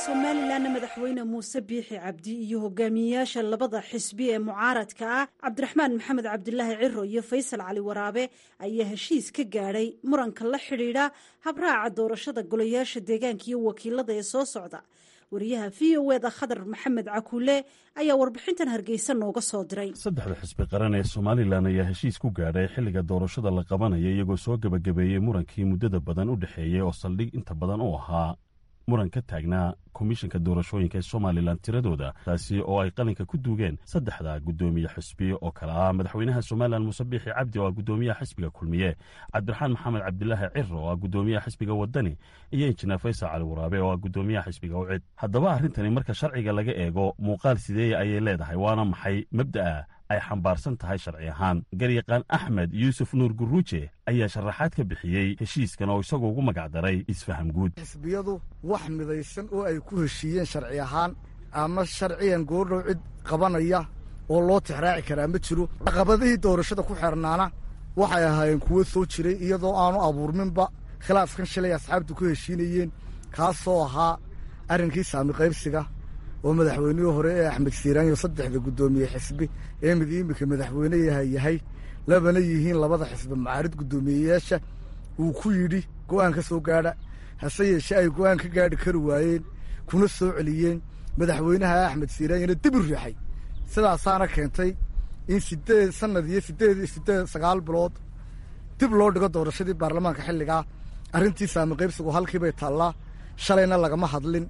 somalilanna madaxweyne muuse biixi cabdi iyo hogaamiyeyaasha labada xisbi ee mucaaradka ah cabdiraxmaan maxamed cabdilaahi ciro iyo faysal cali waraabe ayaa heshiis ka gaadhay muranka la xidhiidha habraaca doorashada golayaasha deegaanka iyo wakiilada ee soo socda wariyaha v o eda khadar maxamed cakuule ayaa warbixintan hargeysa nooga soo diray saddexda xisbi qaran ee somalilan ayaa heshiis ku gaadhay xilliga doorashada la qabanaya iyagoo soo gebagabeeyey murankii muddada badan u dhexeeyey oo saldhig inta badan u ahaa muran ka taagnaa komishanka doorashooyinka ee somalilan tiradooda taasi oo ay qalinka ku duugeen saddexda guddoomiye xisbi oo kale ah madaxweynaha somalilan muuse biixi cabdi oo ah guddoomiyaha xisbiga kulmiye cabdiraxmaan maxamed cabdilaahi ciro oo ah guddoomiyaha xisbiga wadani iyo injineer faysal cali waraabe oo ah guddoomiyaha xisbiga ucid haddaba arrintani marka sharciga laga eego muuqaal sideeya ayay leedahay waana maxay mabda'a ay xambaarsan tahay sharci ahaan garyaqaan axmed yuusuf nuur guruuje ayaa sharaxaad ka bixiyey heshiiskan oo isagu ugu magacdaray isfaham guud xisbiyadu wax midaysan oo ay ku heshiiyeen sharci ahaan ama sharciyan goordhow cid qabanaya oo loo tixraaci karaa ma jiro caqabadihii doorashada ku xeernaana waxay ahaayeen kuwo soo jiray iyadoo aanu abuurminba khilaafkan shalay asxaabtu ku heshiinayeen kaasoo ahaa arrinkii saami qaybsiga oo madaxweynihii hore ee axmed siiraanyo saddexda guddoomiye xisbi ee mid iminka madaxweyneyaha yahay labana yihiin labada xisbi macaarid guddoomiyeyaasha uu ku yidhi go'aan ka soo gaadha hase yeeshee ay go'aan ka gaadhi kari waayeen kuna soo celiyeen madaxweynaha axmed siiraanyona dib u riixay sidaasaana keentay in sideed sanad iyo sideed sideed sagaal bilood dib loo dhigo doorashadii baarlamaanka xilligaa arrintii saami qaybsigu halkiibay taallaa shalayna lagama hadlin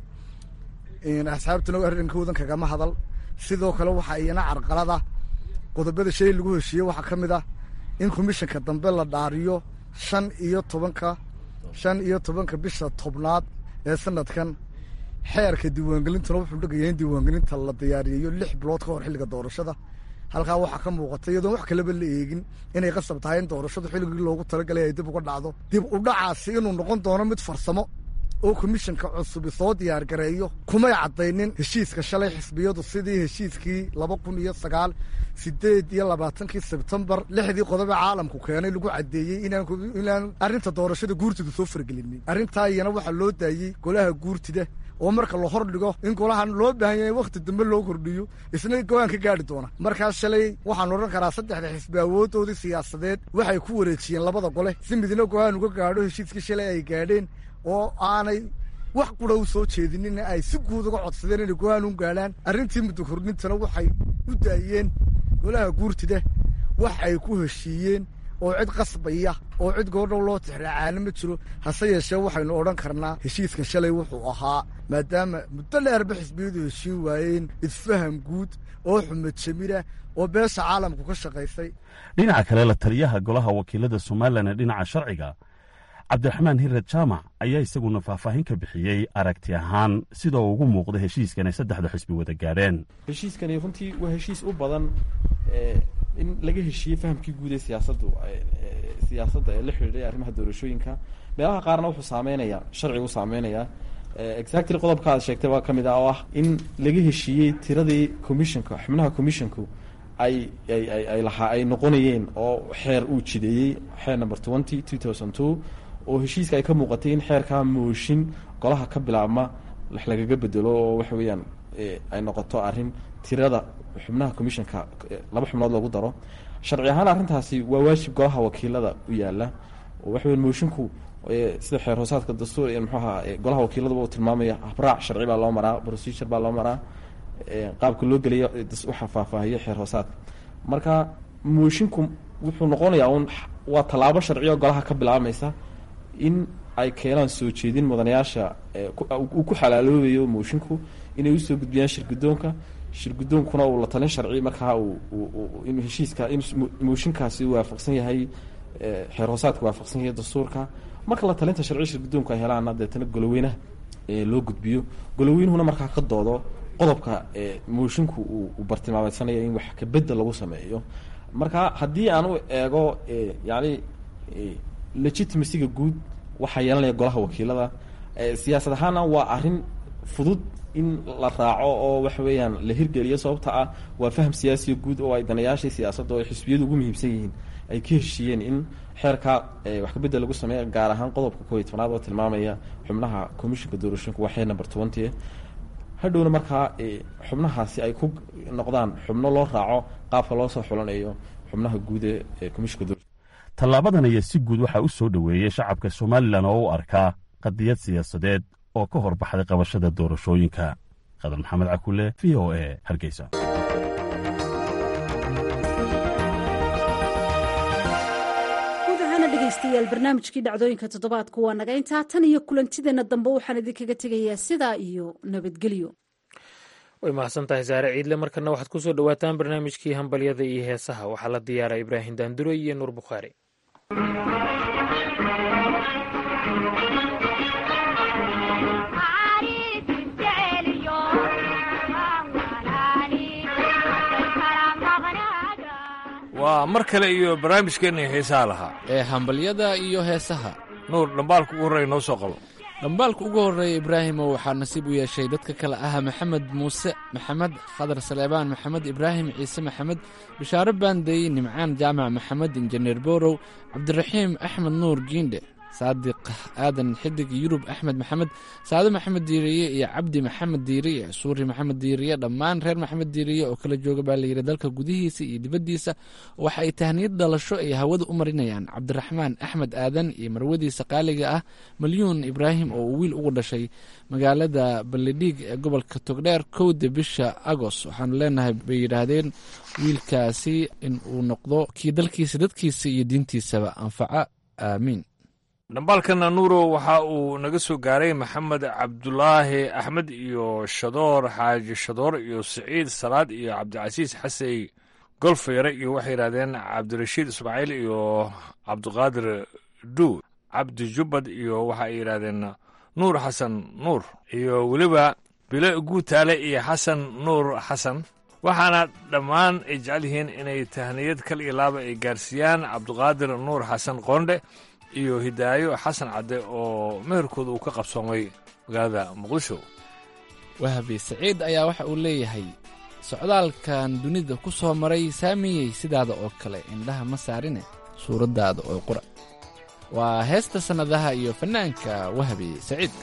asxaabtuna arrinkoodan kagama hadal sidoo kale waxaa iyana carqalada qodobada shay lagu heshiiyey waxaa ka mid ah in komishanka dambe la dhaariyo shan iyo tobanka shan iyo tobanka bisha tobnaad ee sanadkan xeerka diiwaangelintuna wuxuu dhegaya in diiwaangelinta la diyaariyeyo lix bilood ka hor xilliga doorashada halkaa waxaa ka muuqata iyadoon wax kaleba la eegin inay qasab tahay in doorashadu xilligii loogu talagalay ay dib uga dhacdo dib u dhacaasi inuu noqon doono mid farsamo oo komishanka cusubi soo diyaar gareeyo kumay caddaynin heshiiska shalay xisbiyadu sidii heshiiskii laba kun iyo sagaal sideed iyo labaatankii sebtembar lixdii qodobe caalamku keenay lagu caddeeyey inaan arrinta doorashada guurtida soo fargelinin arrintaa iyana waxaa loo daayey golaha guurtida oo marka la hor dhigo in golahan loo baahan yahay wakhti dambe loo kordhiyo isna go-aan ka gaadhi doona markaas shalay waxaan odhan karaa saddexda xisbi awooddoodii siyaasadeed waxay ku wareejiyeen labada gole si midna go-aan uga gaadho heshiiskii shalay ay gaadheen oo aanay wax qura u soo jeedinin ay si guud uga codsadeen inay go-aan u gaadhaan arrintii muddo kordhintana waxay u daayeen golaha guurtida wax ay ku heshiiyeen oo cid qasbaya oo cid goordhow loo tixraacaana ma jiro hase yeeshee waxaynu odhan karnaa heshiiskan shalay wuxuu ahaa maadaama muddo dheerba xisbiyadu heshiin waayeen isfaham guud oo xumad jamira oo beesha caalamku ka shaqaysay dhinaca kale la taliyaha golaha wakiilada somalilan ee dhinaca sharciga cabdiraxmaan hirad jaamac ayaa isaguna faahfaahin ka bixiyey aragti ahaan sidoo ugu muuqda heshiiskan ay saddexda xisbi wada gaadheen heshiiskani runtii waa heshiis u badan in laga heshiiyey fahamkii guud ee siyaasaddu siyaasadda ee la xidhiidhay arrimaha doorashooyinka meelaha qaarna wuxuu saameynayaa sharcigu saameynayaa exactly qodobka aad sheegtay baa ka mid ah oo ah in laga heshiiyey tiradii commissionka xubnaha commissionku ay ay ay ay lahaa ay noqonayeen oo xeer uu jideeyey xeer number twenty two thousand two oo heshiiska ay ka muuqatay in xeerkaa mooshin golaha ka bilaabma wax lagaga bedelo oo waxa weeyaan ay noqoto arrin tirada xubnaha commissionka laba xubnood loogu daro sharci ahaan arrintaasi waa waajib golaha wakiilada u yaala oo waxa weyan moshinku sida xeer hoosaadka dastuur muxuu ahaa golaha wakiiladaba uu tilmaamaya habraac sharci baa loo maraa procedure baa loo maraa qaabka loo gelaya waxaa faahfaahiya xeer hoosaadka marka moshinku wuxuu noqonayaa un waa tallaabo sharciyo golaha ka bilaabmaysa in ay keenaan soo jeedin mudanayaasha uu ku xalaaloobayo moshinku inay usoo gudbiyaan shirgudoonka shirgudoonkuna uu la talin sharci markaa in heshiiska in mooshinkaasi waafaqsan yahay xeer hoosaadka waafaqsan yahay dastuurka marka la talinta sharci shirgudoonku ay helaana deetana goloweynaha loo gudbiyo goloweynuhuna markaa ka doodo qodobka moshinku uu bartilmaameydsanaya in wax kabedel lagu sameeyo marka haddii aan u eego yani legitimacyga guud waxaa yeelanaya golaha wakiilada siyaasad ahaana waa arrin fudud in la raaco oo waxa weeyaan la hirgeliyo sababta ah waa faham siyaasiya guud oo ay danayaashii siyaasadda oo ay xisbiyadu ugu muhiimsan yihiin ay ka heshiiyeen in xeerka wax kabedel lagu sameeya gaar ahaan qodobka kooiy tobnaad oo tilmaamaya xubnaha commissionka doorashooyinka waa xeer number twenty hadhowna markaa xubnahaasi ay ku noqdaan xubno loo raaco qaabka loo soo xulanayo xubnaha guud ee commissionka doorashooyinka tallaabadan ayaa si guud waxaa u soo dhoweeyey shacabka somalilan oo u arkaa qadiyad siyaasadeed oo ka hor baxday qabashada doorashooyinka qadar maxamed cakule v o e hargeysa dhegeystayaal barnaamijkii dhacdooyinka toddobaadku waa naga intaa tan iyo kulantideenna dambe waxaan idinkaga tegayaa sidaa iyo nabadgelyo way mahadsan tahay saare ciidle markana waxaad ku soo dhowaataan barnaamijkii hambalyada iyo heesaha waxaa la diyaaray ibraahim daandure iyo nuur bukhaari waa mar kale iyo barnaamijkeenna heesaha lahaa ee hambalyada iyo heesaha nuur dhambaalka ugu horreeya noo soo qabo dhambaalka ugu horreeya ibraahimo waxaa nasiib u yeeshay dadka kale ah maxamed muuse maxamed khadar saleebaan maxamed ibraahim ciise maxamed bishaaro baandey nimcaan jaamac maxamed injineer borow cabdiraxiim axmed nuur giindhe saadiq aadan xidig yurub axmed maxamed saado maxamed diiriye iyo cabdi maxamed diiriye suuri maxamed diiriye dhammaan reer maxamed diiriye oo kala jooga baa layidhi dalka gudihiisa iyo dibaddiisa waxa ay tahniyad dhalasho ay hawada u marinayaan cabdiraxmaan axmed aadan iyo marwadiisa qaaliga ah malyuun ibraahim oo uu wiil ugu dhashay magaalada ballidhiig ee gobolka togdheer kowda bisha agos waxaanu leenahay bay yidhaahdeen wiilkaasi in uu noqdo kii dalkiisa dadkiisa iyo diintiisaba anfaca aamiin dhambaalkana nuuro waxa uu naga soo gaaray maxamed cabdulaahi axmed iyo shadoor xaaji shadoor iyo siciid salaad iyo cabdicasiis xasey golfeyre iyo waxay yidhahdeen cabdirashiid ismaaciil iyo cabdiqaadir duu cabdi jubbad iyo waxa ay yidhahdeen nuur xasan nuur iyo weliba bilo guutaale iyo xasan nuur xasan waxaana dhammaan ay jecel yihiin inay tahniyad kal iyo laaba ay gaarsiiyaan cabdiqaadir nuur xasan qoondhe iyo hidaayo xasan cadde oo meherkooda uu ka qabsoomay magaalada muqdisho wahabi saciid ayaa waxa uu leeyahay socdaalkan dunida ku soo maray saamiyey sidaada oo kale indhaha ma saarine suuraddaada oo qura waa heesta sannadaha iyo fannaanka wahabi saciid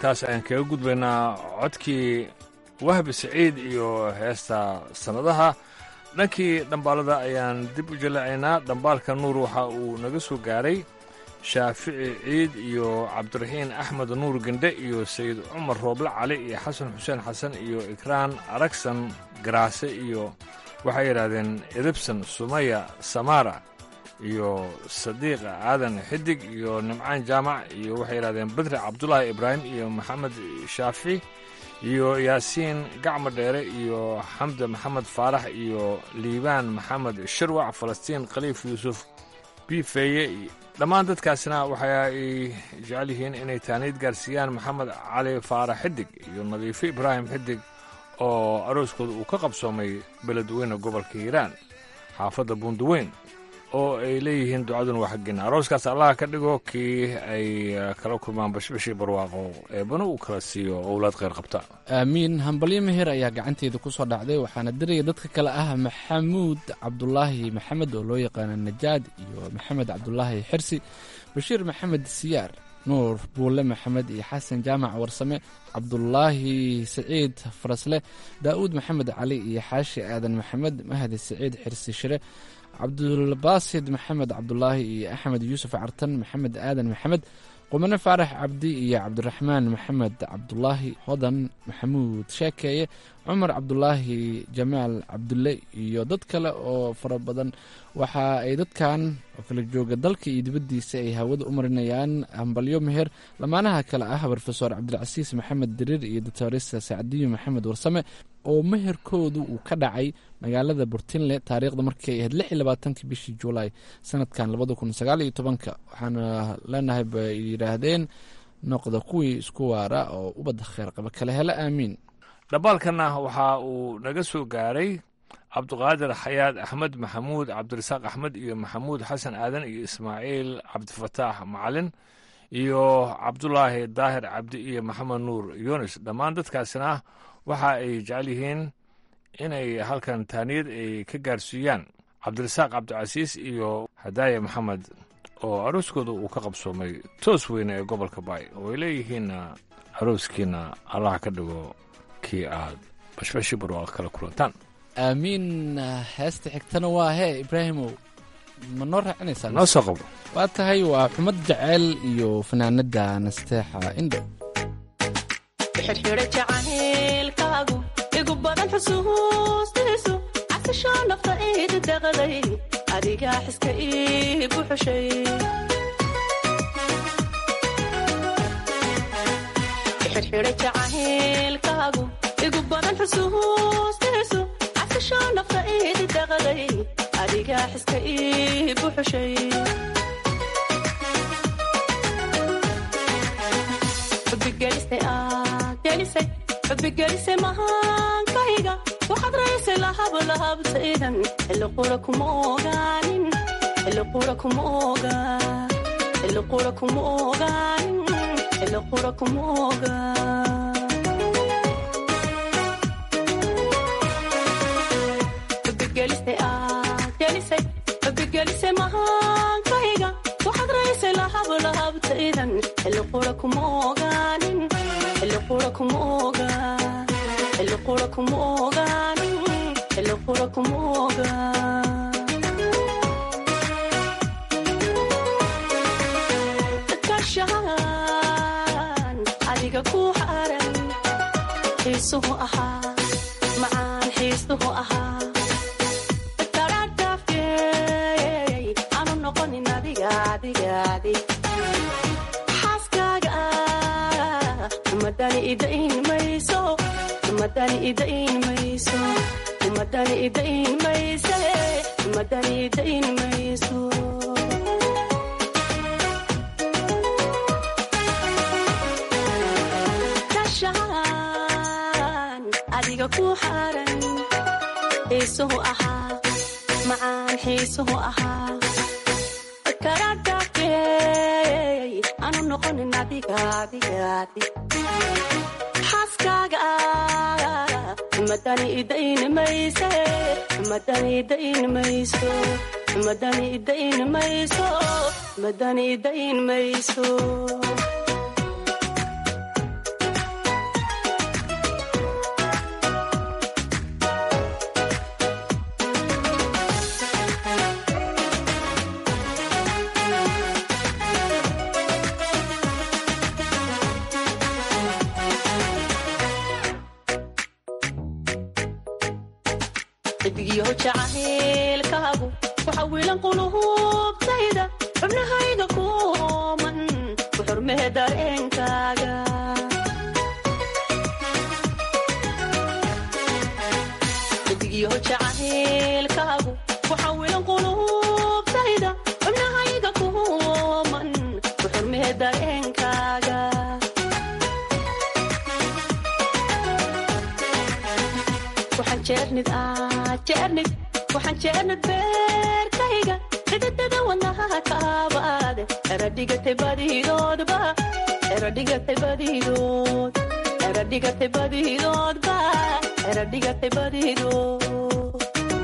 intaas ayaan kaga gudbaynaa codkii wahbi saciid iyo heesta sannadaha dhankii dhambaalada ayaan dib u jalacaynaa dhambaalka nuur waxa uu naga soo gaaray shaafici ciid iyo cabdiraxiin axmed nuur gendhe iyo sayid cumar rooble cali iyo xasan xuseen xasan iyo ikraan aragsan garaase iyo waxay yidhaahdeen edibson sumaya samaara iyo sadiiqa aadan xidig iyo nimcaan jaamac iyo waxay yidhahdeen bedri cabdulaahi ibraahim iyo maxamed shaafi iyo yaasiin gacmo dheere iyo xamde maxamed faarax iyo liibaan maxamed shirwac falastiin khaliif yuusuf bifeeye dhammaan dadkaasina waxa ay jecel yihiin inay taaniid gaarsiiyaan maxamed cali faarax xidig iyo nadiifo ibraahim xidig oo arooskooda uu ka qabsoomay beledweyne gobolka hiiraan xaafadda buundaweyn oo ay leeyihiin ducaduna waa xaggeena arooskaas allaha ka dhigo kii ay kala kulmaan bashbashii barwaaqo eebana uu kala siiyo owlaad kheyr qabta aamiin hambalyo meher ayaa gacanteeda ku soo dhacday waxaana diraya dadka kale ah maxamuud cabdulaahi maxamed oo loo yaqaano najaad iyo maxamed cabdulaahi xirsi bashiir maxamed siyaar nuur buulle maxamed iyo xasan jaamac warsame cabdulaahi saciid farasle daa'uud maxamed cali iyo xaashi aadan maxamed mahdi saciid xirsi shire cabdulbaasid maxamed cabdulaahi iyo axmed yuusuf cartan maxamed aadan maxamed qumane faarax cabdi iyo cabdiraxmaan maxamed cabdulaahi hodan maxamuud sheekeeye cumar cabdulaahi jamaal cabdulle iyo dad kale oo fara badan waxa ay dadkan oo kala jooga dalka iyo dibaddiisa ay hawada u marinayaan hambalyo meher lamaanaha kale ah brofesor cabdilcasiis maxamed diriir iyo doctoresa sacdiyo maxamed warsame oo meherkoodu uu ka dhacay magaalada burtinle taariikhda markii ay ahayd lix iyo labaatankii bishii juulaay sanadkan labada kun sagaal iyo tobanka waxaana leenahay bay yidhaahdeen noqda kuwii isku waara oo ubadda kheer qaba kale hele aamiin dhambaalkanna waxa uu naga soo gaaray cabduqaadir xayaad axmed maxamuud cabdirasaaq axmed iyo maxamuud xasan aadan iyo ismaaciil cabdifataax macalin iyo cabdulaahi daahir cabdi iyo maxamed nuur yunis dhammaan dadkaasina waxa ay jecel yihiin inay halkan taaniyad ay ka gaarsiiyaan cabdirasaaq cabdicasiis iyo hadaaya maxamed oo arooskooda uu ka qabsoomay toos weyne ee gobolka baay oo ay leeyihiinna arooskiina allah ka dhigo kii aad bashbashi barwaaqa kala kulantaan aamiin heesta xigtana waa hee ibraahimow ma noo raacinaysaa noo soo qabo waa tahay waa xumad jaceyl iyo fanaanada nasteexa indho xirxidha jacaylkaagu igu badan xusuustiisu casisho nafta iid daqday adigaa xiska ii buxushay xirxidha jacaylkaagu igu badan xusuustiisu casisho nafta iid daqday adigaa xiska ii buxushay xubigelisay mahaankayga waxaad raysay lahablahabtaydan xilliqura kuma ogaanin xilliqura kuma ogaan xilliqura kuma ogaanin xilliqura kuma ogaan xubigelisay aad gelisay xubigelisay mahaankayga waxaad raysay lahablahabtaydan xilliqura kuma ogaanin xilliqura kuma ogaan xilliqura kuma ogaanin xilliqura kuma ogaan kashaan adiga ku xaran xiisuhu ahaa macaan xiisuhu ahaa daraadhaafkeey aanu noqonin adiga adiga adig xaaskaaga madani idain mayso madani idain mayso madani idain mayse madani idain mayso kashaan adiga ku xaran xiisuhu ahaa macaan xiisuhu ahaa karadhaafkeey aanu noqonin adiga adiga adig xaaskaaga madani idain mayse madani idain mayso madani idain mayso madani idain mayso xidigyo jacaylkaagu waxa wiilan qulubtayda xubnahayga kuman ku xurmee dareenkaaga xidigyo jacaylkaagu waxa wiilan qulubtayda xubnahayga kuman ku xurmee dareenkaaga waxaan jeernid ah jeernid waxaan jeernid beerkayga xididada wadnaha kaabaade eradhigatay badidoodba eradhigatay badidood eradhigatay badidoodba eradhigatay badidood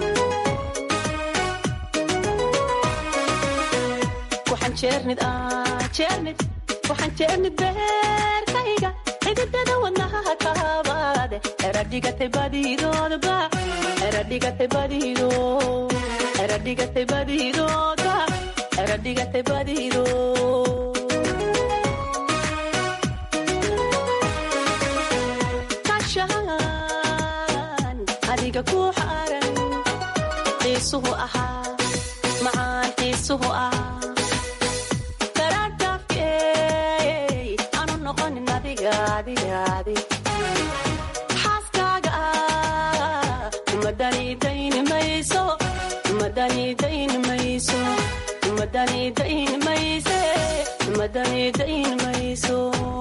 waxaan jeernid ah jeernid waxaan jeernid beerkayga xididada wadnaha kaabaade eradhigatay badidoodba eradhigatay badidood eradhigatay badidoodba eradhigatay badidood kashaan adiga ku xaran xiisuhu ahaa macaan xiisuhu ah karadhafkey aanu noqonin adiga adiga adig xaaskaaga ah umadani dayni mayso umadani dayni mayso umadani dayni mayse umadani dayni mayso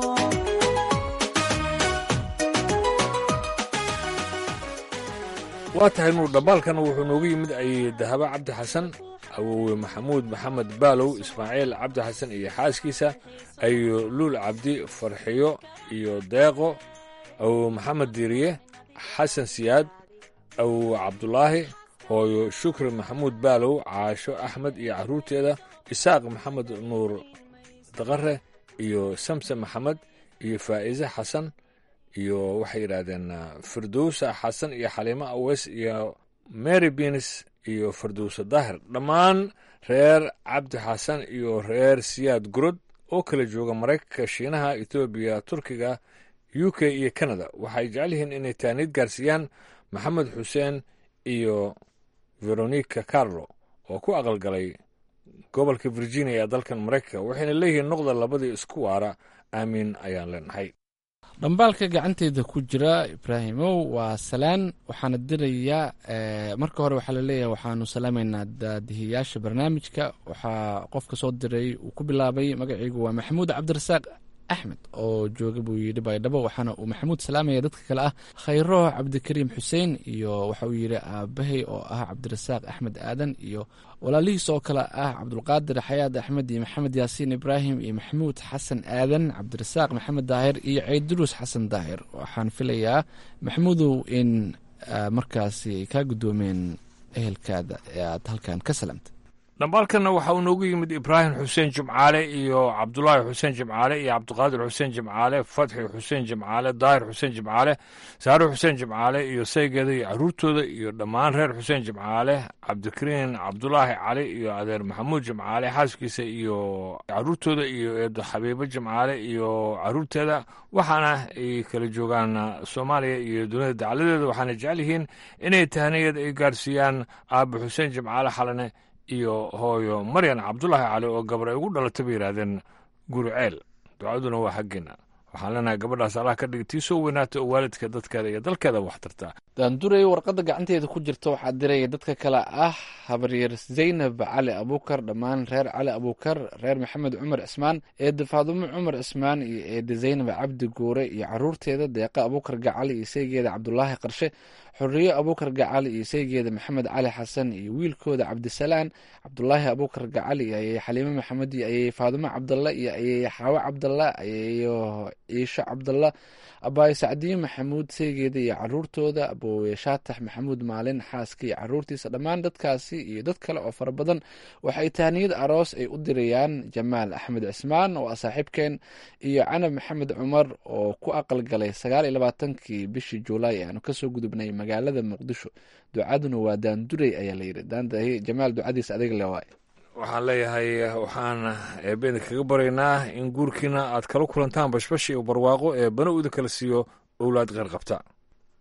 waa tahay nuur dhambaalkan wuxuu noogu yimid ay dahabo cabdi xasan awowe maxamuud maxamed baalow ismaaciil cabdi xasan iyo xaaskiisa ayo luul cabdi farxiyo iyo deeqo awowe maxamed diiriye xasan siyaad awowe cabdulaahi hooyo shukri maxamuud baalow caasho axmed iyo carruurteeda isaaq maxamed nuur daqare iyo samse maxamed iyo faa'iise xasan iyo waxay yidhaahdeen firdowsa xasan iyo xaliimo aweys iyo mary bins iyo firdowsa daahir dhammaan reer cabdi xasan iyo reer siyaad gurod oo kala jooga maraykanka shiinaha etoobiya turkiga u k iyo canada waxay jecel yihiin inay taaniid gaarsiiyaan maxamed xuseen iyo veronica carlo oo ku aqalgalay gobolka virginia ee dalkan maraykanka waxayna leeyihiin noqda labadii isku waara aamiin ayaan leenahay dhambaalka gacanteeda ku jira ibraahimow waa salaan waxaana dirayaa marka hore waxaa laleeyahay waxaanu salaamaynaa daadihiyaasha barnaamijka waxaa qofka soo diray uu ku bilaabay magaciigu waa maxamuud cabdirasaaq axmed oo jooga buu yidhi baydhabo waxaana uu maxamuud salaamaya dadka kale ah khayro cabdikariim xuseen iyo waxa uu yidhi aabahay oo ah cabdirasaaq axmed aadan iyo walaalihiis oo kale ah cabdulqaadir xayaad axmed iyo maxamed yaasiin ibraahim iyo maxamuud xasan aadan cabdirasaaq maxamed daahir iyo ceyduruus xasan daahir waxaan filayaa maxamuudow in markaasi ay kaa guddoomeen ehelkaada ee aad halkan ka salaamta dhambaalkanna waxa uu noogu yimid ibraahim xuseen jimcaale iyo cabdulaahi xuseen jimcaale iyo cabdiqaadir xuseen jimcaale fatxi xuseen jimcaale daahir xuseen jimcaale saare xuseen jimcaale iyo saygeeda iyo caruurtooda iyo dhammaan reer xuseen jimcaale cabdikariin cabdulaahi cali iyo adeer maxamuud jimcaale xaaskiisa iyo caruurtooda iyo eedo xabiibo jimcaale iyo caruurteeda waxaana ay kala joogaan soomaaliya iyo dunida dacaladeeda waxaana jecel yihiin inay tahniyad ay gaarsiiyaan aabe xuseen jimcaale xalane iyo hooyo maryan cabdulaahi cali oo gabar ay ugu dhalatay bay yidhaahdeen guriceel ducaduna waa xaggeena waxaan leenahay gabadhaas allah ka dhigi tii soo weynaata oo waalidka dadkeeda iyo dalkeeda wax tartaa daanduray warqadda gacanteeda ku jirta waxaa diraya dadka kale ah habaryar zaynab cali abuukar dhammaan reer cali abuukar reer maxamed cumar cismaan eede faadumo cumar cismaan iyo eede zaynab cabdi guure iyo caruurteeda deeqa abuukar gacali iyo saygeeda cabdulaahi qarshe xoriyo abuukar gacali iyo saygeeda maxamed cali xasan iyo wiilkooda cabdisalaan cabdulaahi abuukar gacali iyo ayey xaliimo maxamed iyo ayey faadumo cabdalla iyo ayey xaawo cabdalla ayeyo ciisho cabdalla abaayo sacdiyo maxamuud saygeeda iyo caruurtooda aboowe shaatax maxamuud maalin xaaska iyo caruurtiisa dhammaan dadkaasi iyo dad kale oo fara badan waxay tahniyad aroos ay u dirayaan jamaal axmed cismaan oo ah saaxiibkeen iyo canab maxamed cumar oo ku aqalgalay sagaal iyo labaatankii bishii juulaay aanu kasoo gudubnay magaalada muqdisho ducaduna waa daanduray ayaa layidhi daandahi jamaal ducadiisa adiga le waay waxaan leeyahay waxaan eebbeena kaga baraynaa in guurkiina aad kala kulantaan bashbash iyo barwaaqo ee bana uda kala siiyo owlaad qeyr qabta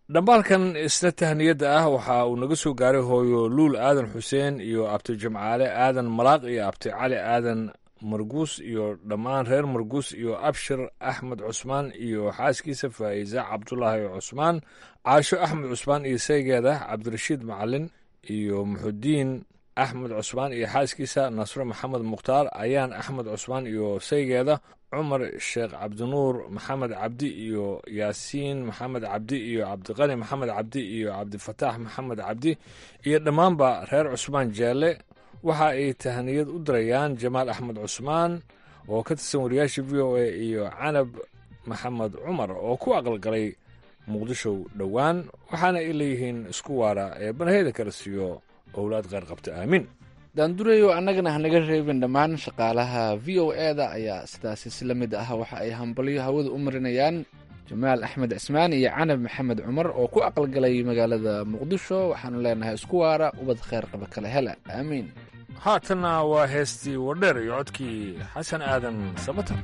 dhambaalkan isla tahniyadda ah waxa uu naga soo gaaray hooyo luul aadan xuseen iyo abti jimcaale aadan malaaq iyo abti cali aadan marguus iyo dhammaan reer marguus iyo abshir axmed cusmaan iyo xaaskiisa faa'iisa cabdulaahi cusmaan caasho axmed cusmaan iyo saygeeda cabdirashiid macalin iyo muxudiin axmed cusmaan iyo xaaskiisa nasre maxamed mukhtaar ayaan axmed cusmaan iyo saygeeda cumar sheekh cabdinuur maxamed cabdi iyo yaasiin maxamed cabdi iyo cabdiqani maxamed cabdi iyo cabdifataax maxamed cabdi iyo dhammaanba reer cusmaan jeelle waxa ay tahaniyad u dirayaan jamaal axmed cusmaan oo ka tirsan wariyaasha v o a iyo canab maxamed cumar oo ku aqalgalay muqdisho dhowaan waxaana ay leeyihiin isku waara ee banaheyda kala siiyo owlaad qeyr qabta aamiin daandurayo annagana hanaga reebin dhammaan shaqaalaha v o e-da ayaa sidaasi si la mid ah waxa ay hambalyo hawada u marinayaan jamaal axmed cismaan iyo canab maxamed cumar oo ku aqalgalay magaalada muqdisho waxaanu leenahay isku waara ubad kheyr qaba kala hela aamiin haatanna waa heestii wardheer iyo codkii xasan aadan sabatar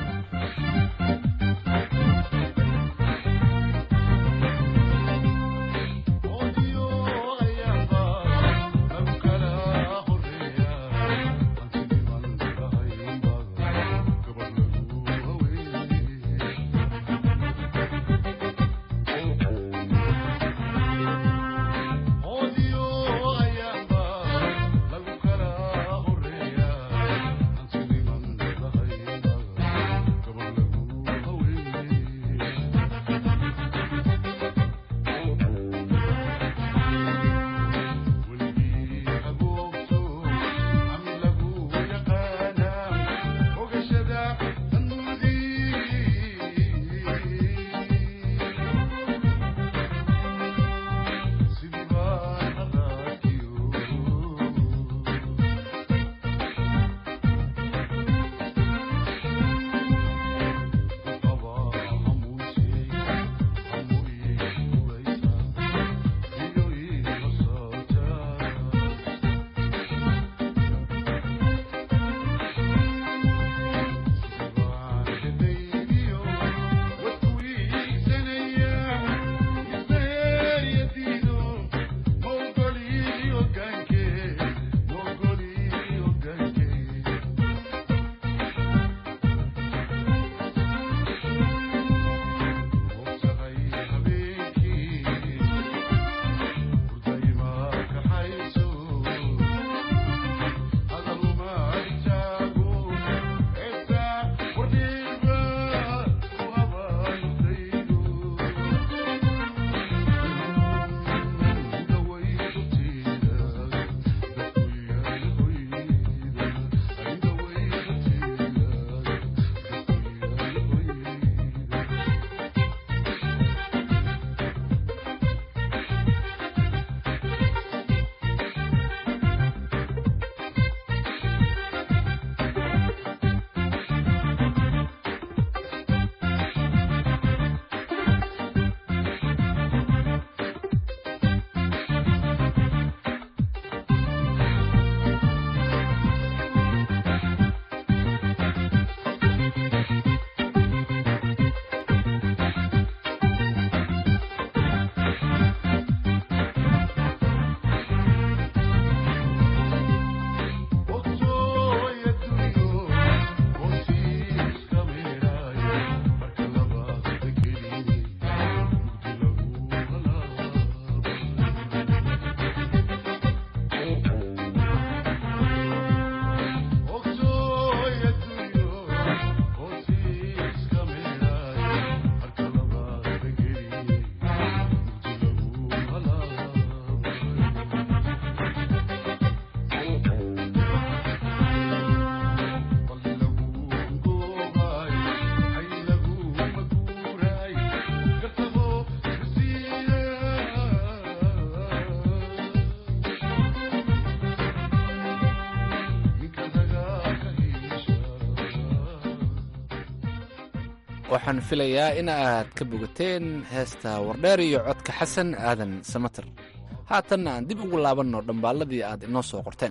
waxaan filayaa in aad ka bogateen heesta wardheer iyo codka xasan aadan samater haatanna aan dib ugu laabanno dhambaalladii aad inoo soo qorteen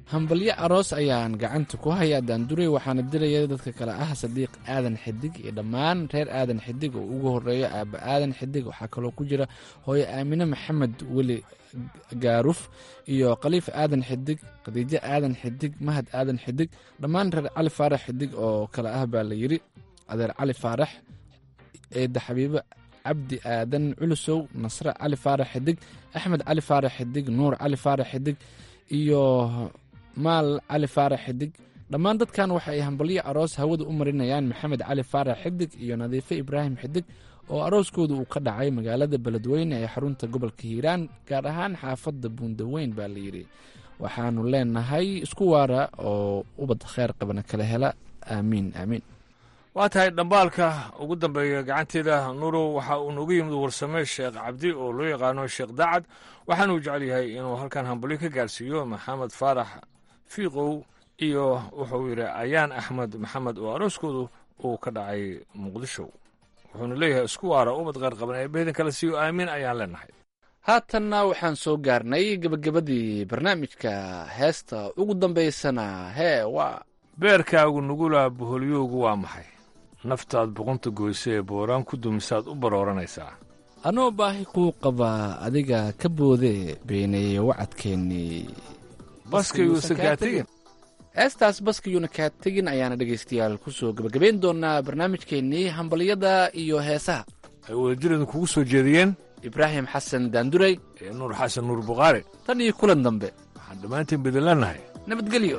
hambalyo aroos ayaan gacanta ku hayaa daanduray waxaana diraya dadka kale ah sadiiq aadan xidig iyo dhammaan reer aadan xidig oo ugu horeeyo aaba aadan xidig waxaa kaloo ku jira hooyo aamine maxamed weli gaaruf iyo khaliif aadan xidig khadiijo aadan xidig mahad aadan xidig dhammaan reer cali faarax xidig oo kale ah baa la yidhi adeer cali faarax eedda xabiibo cabdi aadan culusow nasre cali faarax xidig axmed cali faarax xidig nuur cali faarax xidig iyo maal cali faarax xidig dhammaan dadkan waxa ay hambalyo aroos hawada u marinayaan maxamed cali faarax xidig iyo nadiife ibraahim xidig oo arooskooda uu ka dhacay magaalada beledweyne ee xarunta gobolka hiiraan gaar ahaan xaafadda buundaweyn baa layidhi waxaanu leenahay isku waara oo ubad kheer qabana kala hela aamiin aamiin waa tahay dhambaalka ugu dambeeya gacanteeda nuurow waxa uu noogu yimid warsame sheekh cabdi oo loo yaqaano sheekh daacad waxaanuu jecel yahay inuu halkan hambalyo ka gaarsiiyo maxamed faarax fiiqow iyo wuxuu yidhi ayaan axmed maxamed oo arooskoodu uu ka dhacay muqdisho wuxuuna leeyahay isku waara ubad qeyr qaban ee beedan kale siiyo aamiin ayaan leenahay haatanna waxaan soo gaarnay gebagabadii barnaamijka heesta ugu dambaysana hee waa beerkaagu nugula boholyoogu waa maxay naftaad boqonta goyse ee booraan ku dumisaad u barooranaysaa anoo baahi kuu qabaa adiga ka boodee beeneeye wacadkeennii baskayuusan kaa tegin heestaas baskayuuna kaa tegin ayaana dhegaystayaal ku soo gebagabayn doonaa barnaamijkeennii hambalyada iyo heesaha ay wadajiradu kugu soo jeediyeen ibraahim xasan daanduray ee nuur xasan nuur bukhaari tan iyo kulan dambe waxaan dhammaantiin bedelannahay nabadgelyo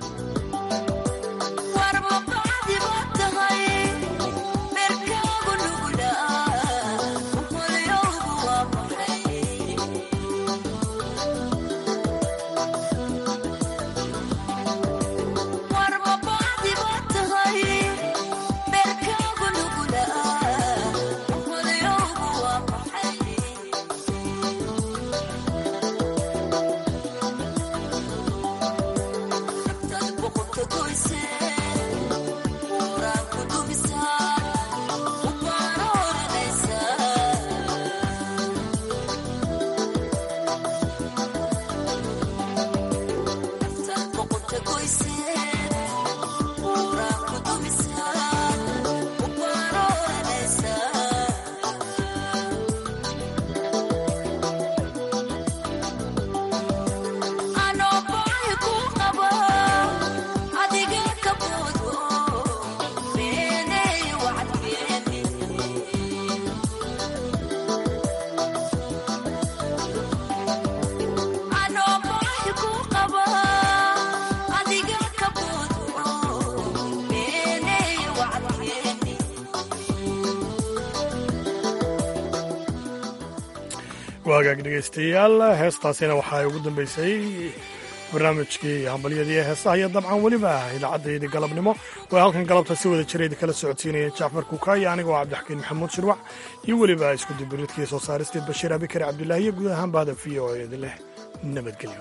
waagaag dhegaystayaal heestaasina waxaa ugu dambeysay barnaamijkii hambalyadii heesaha iyo dabcan weliba idaacaddaydii galabnimo oo halkan galabta si wada jirayd kala socodsiinaya jacfar kuukaayo anigoo cabdixakiin maxamuud shirwac iyo weliba isku dibbiridkii soo saaristeed bashiir abikar cabdilaahi iyo guud ahaan bahda v o eedi leh nabadgelyo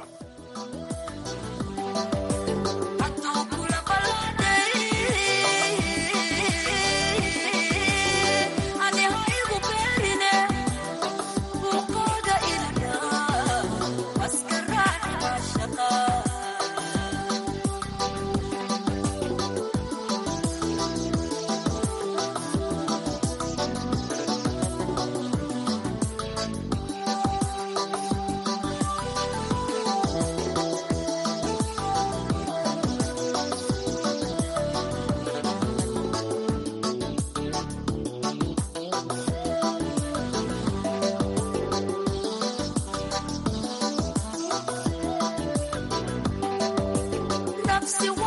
nafsi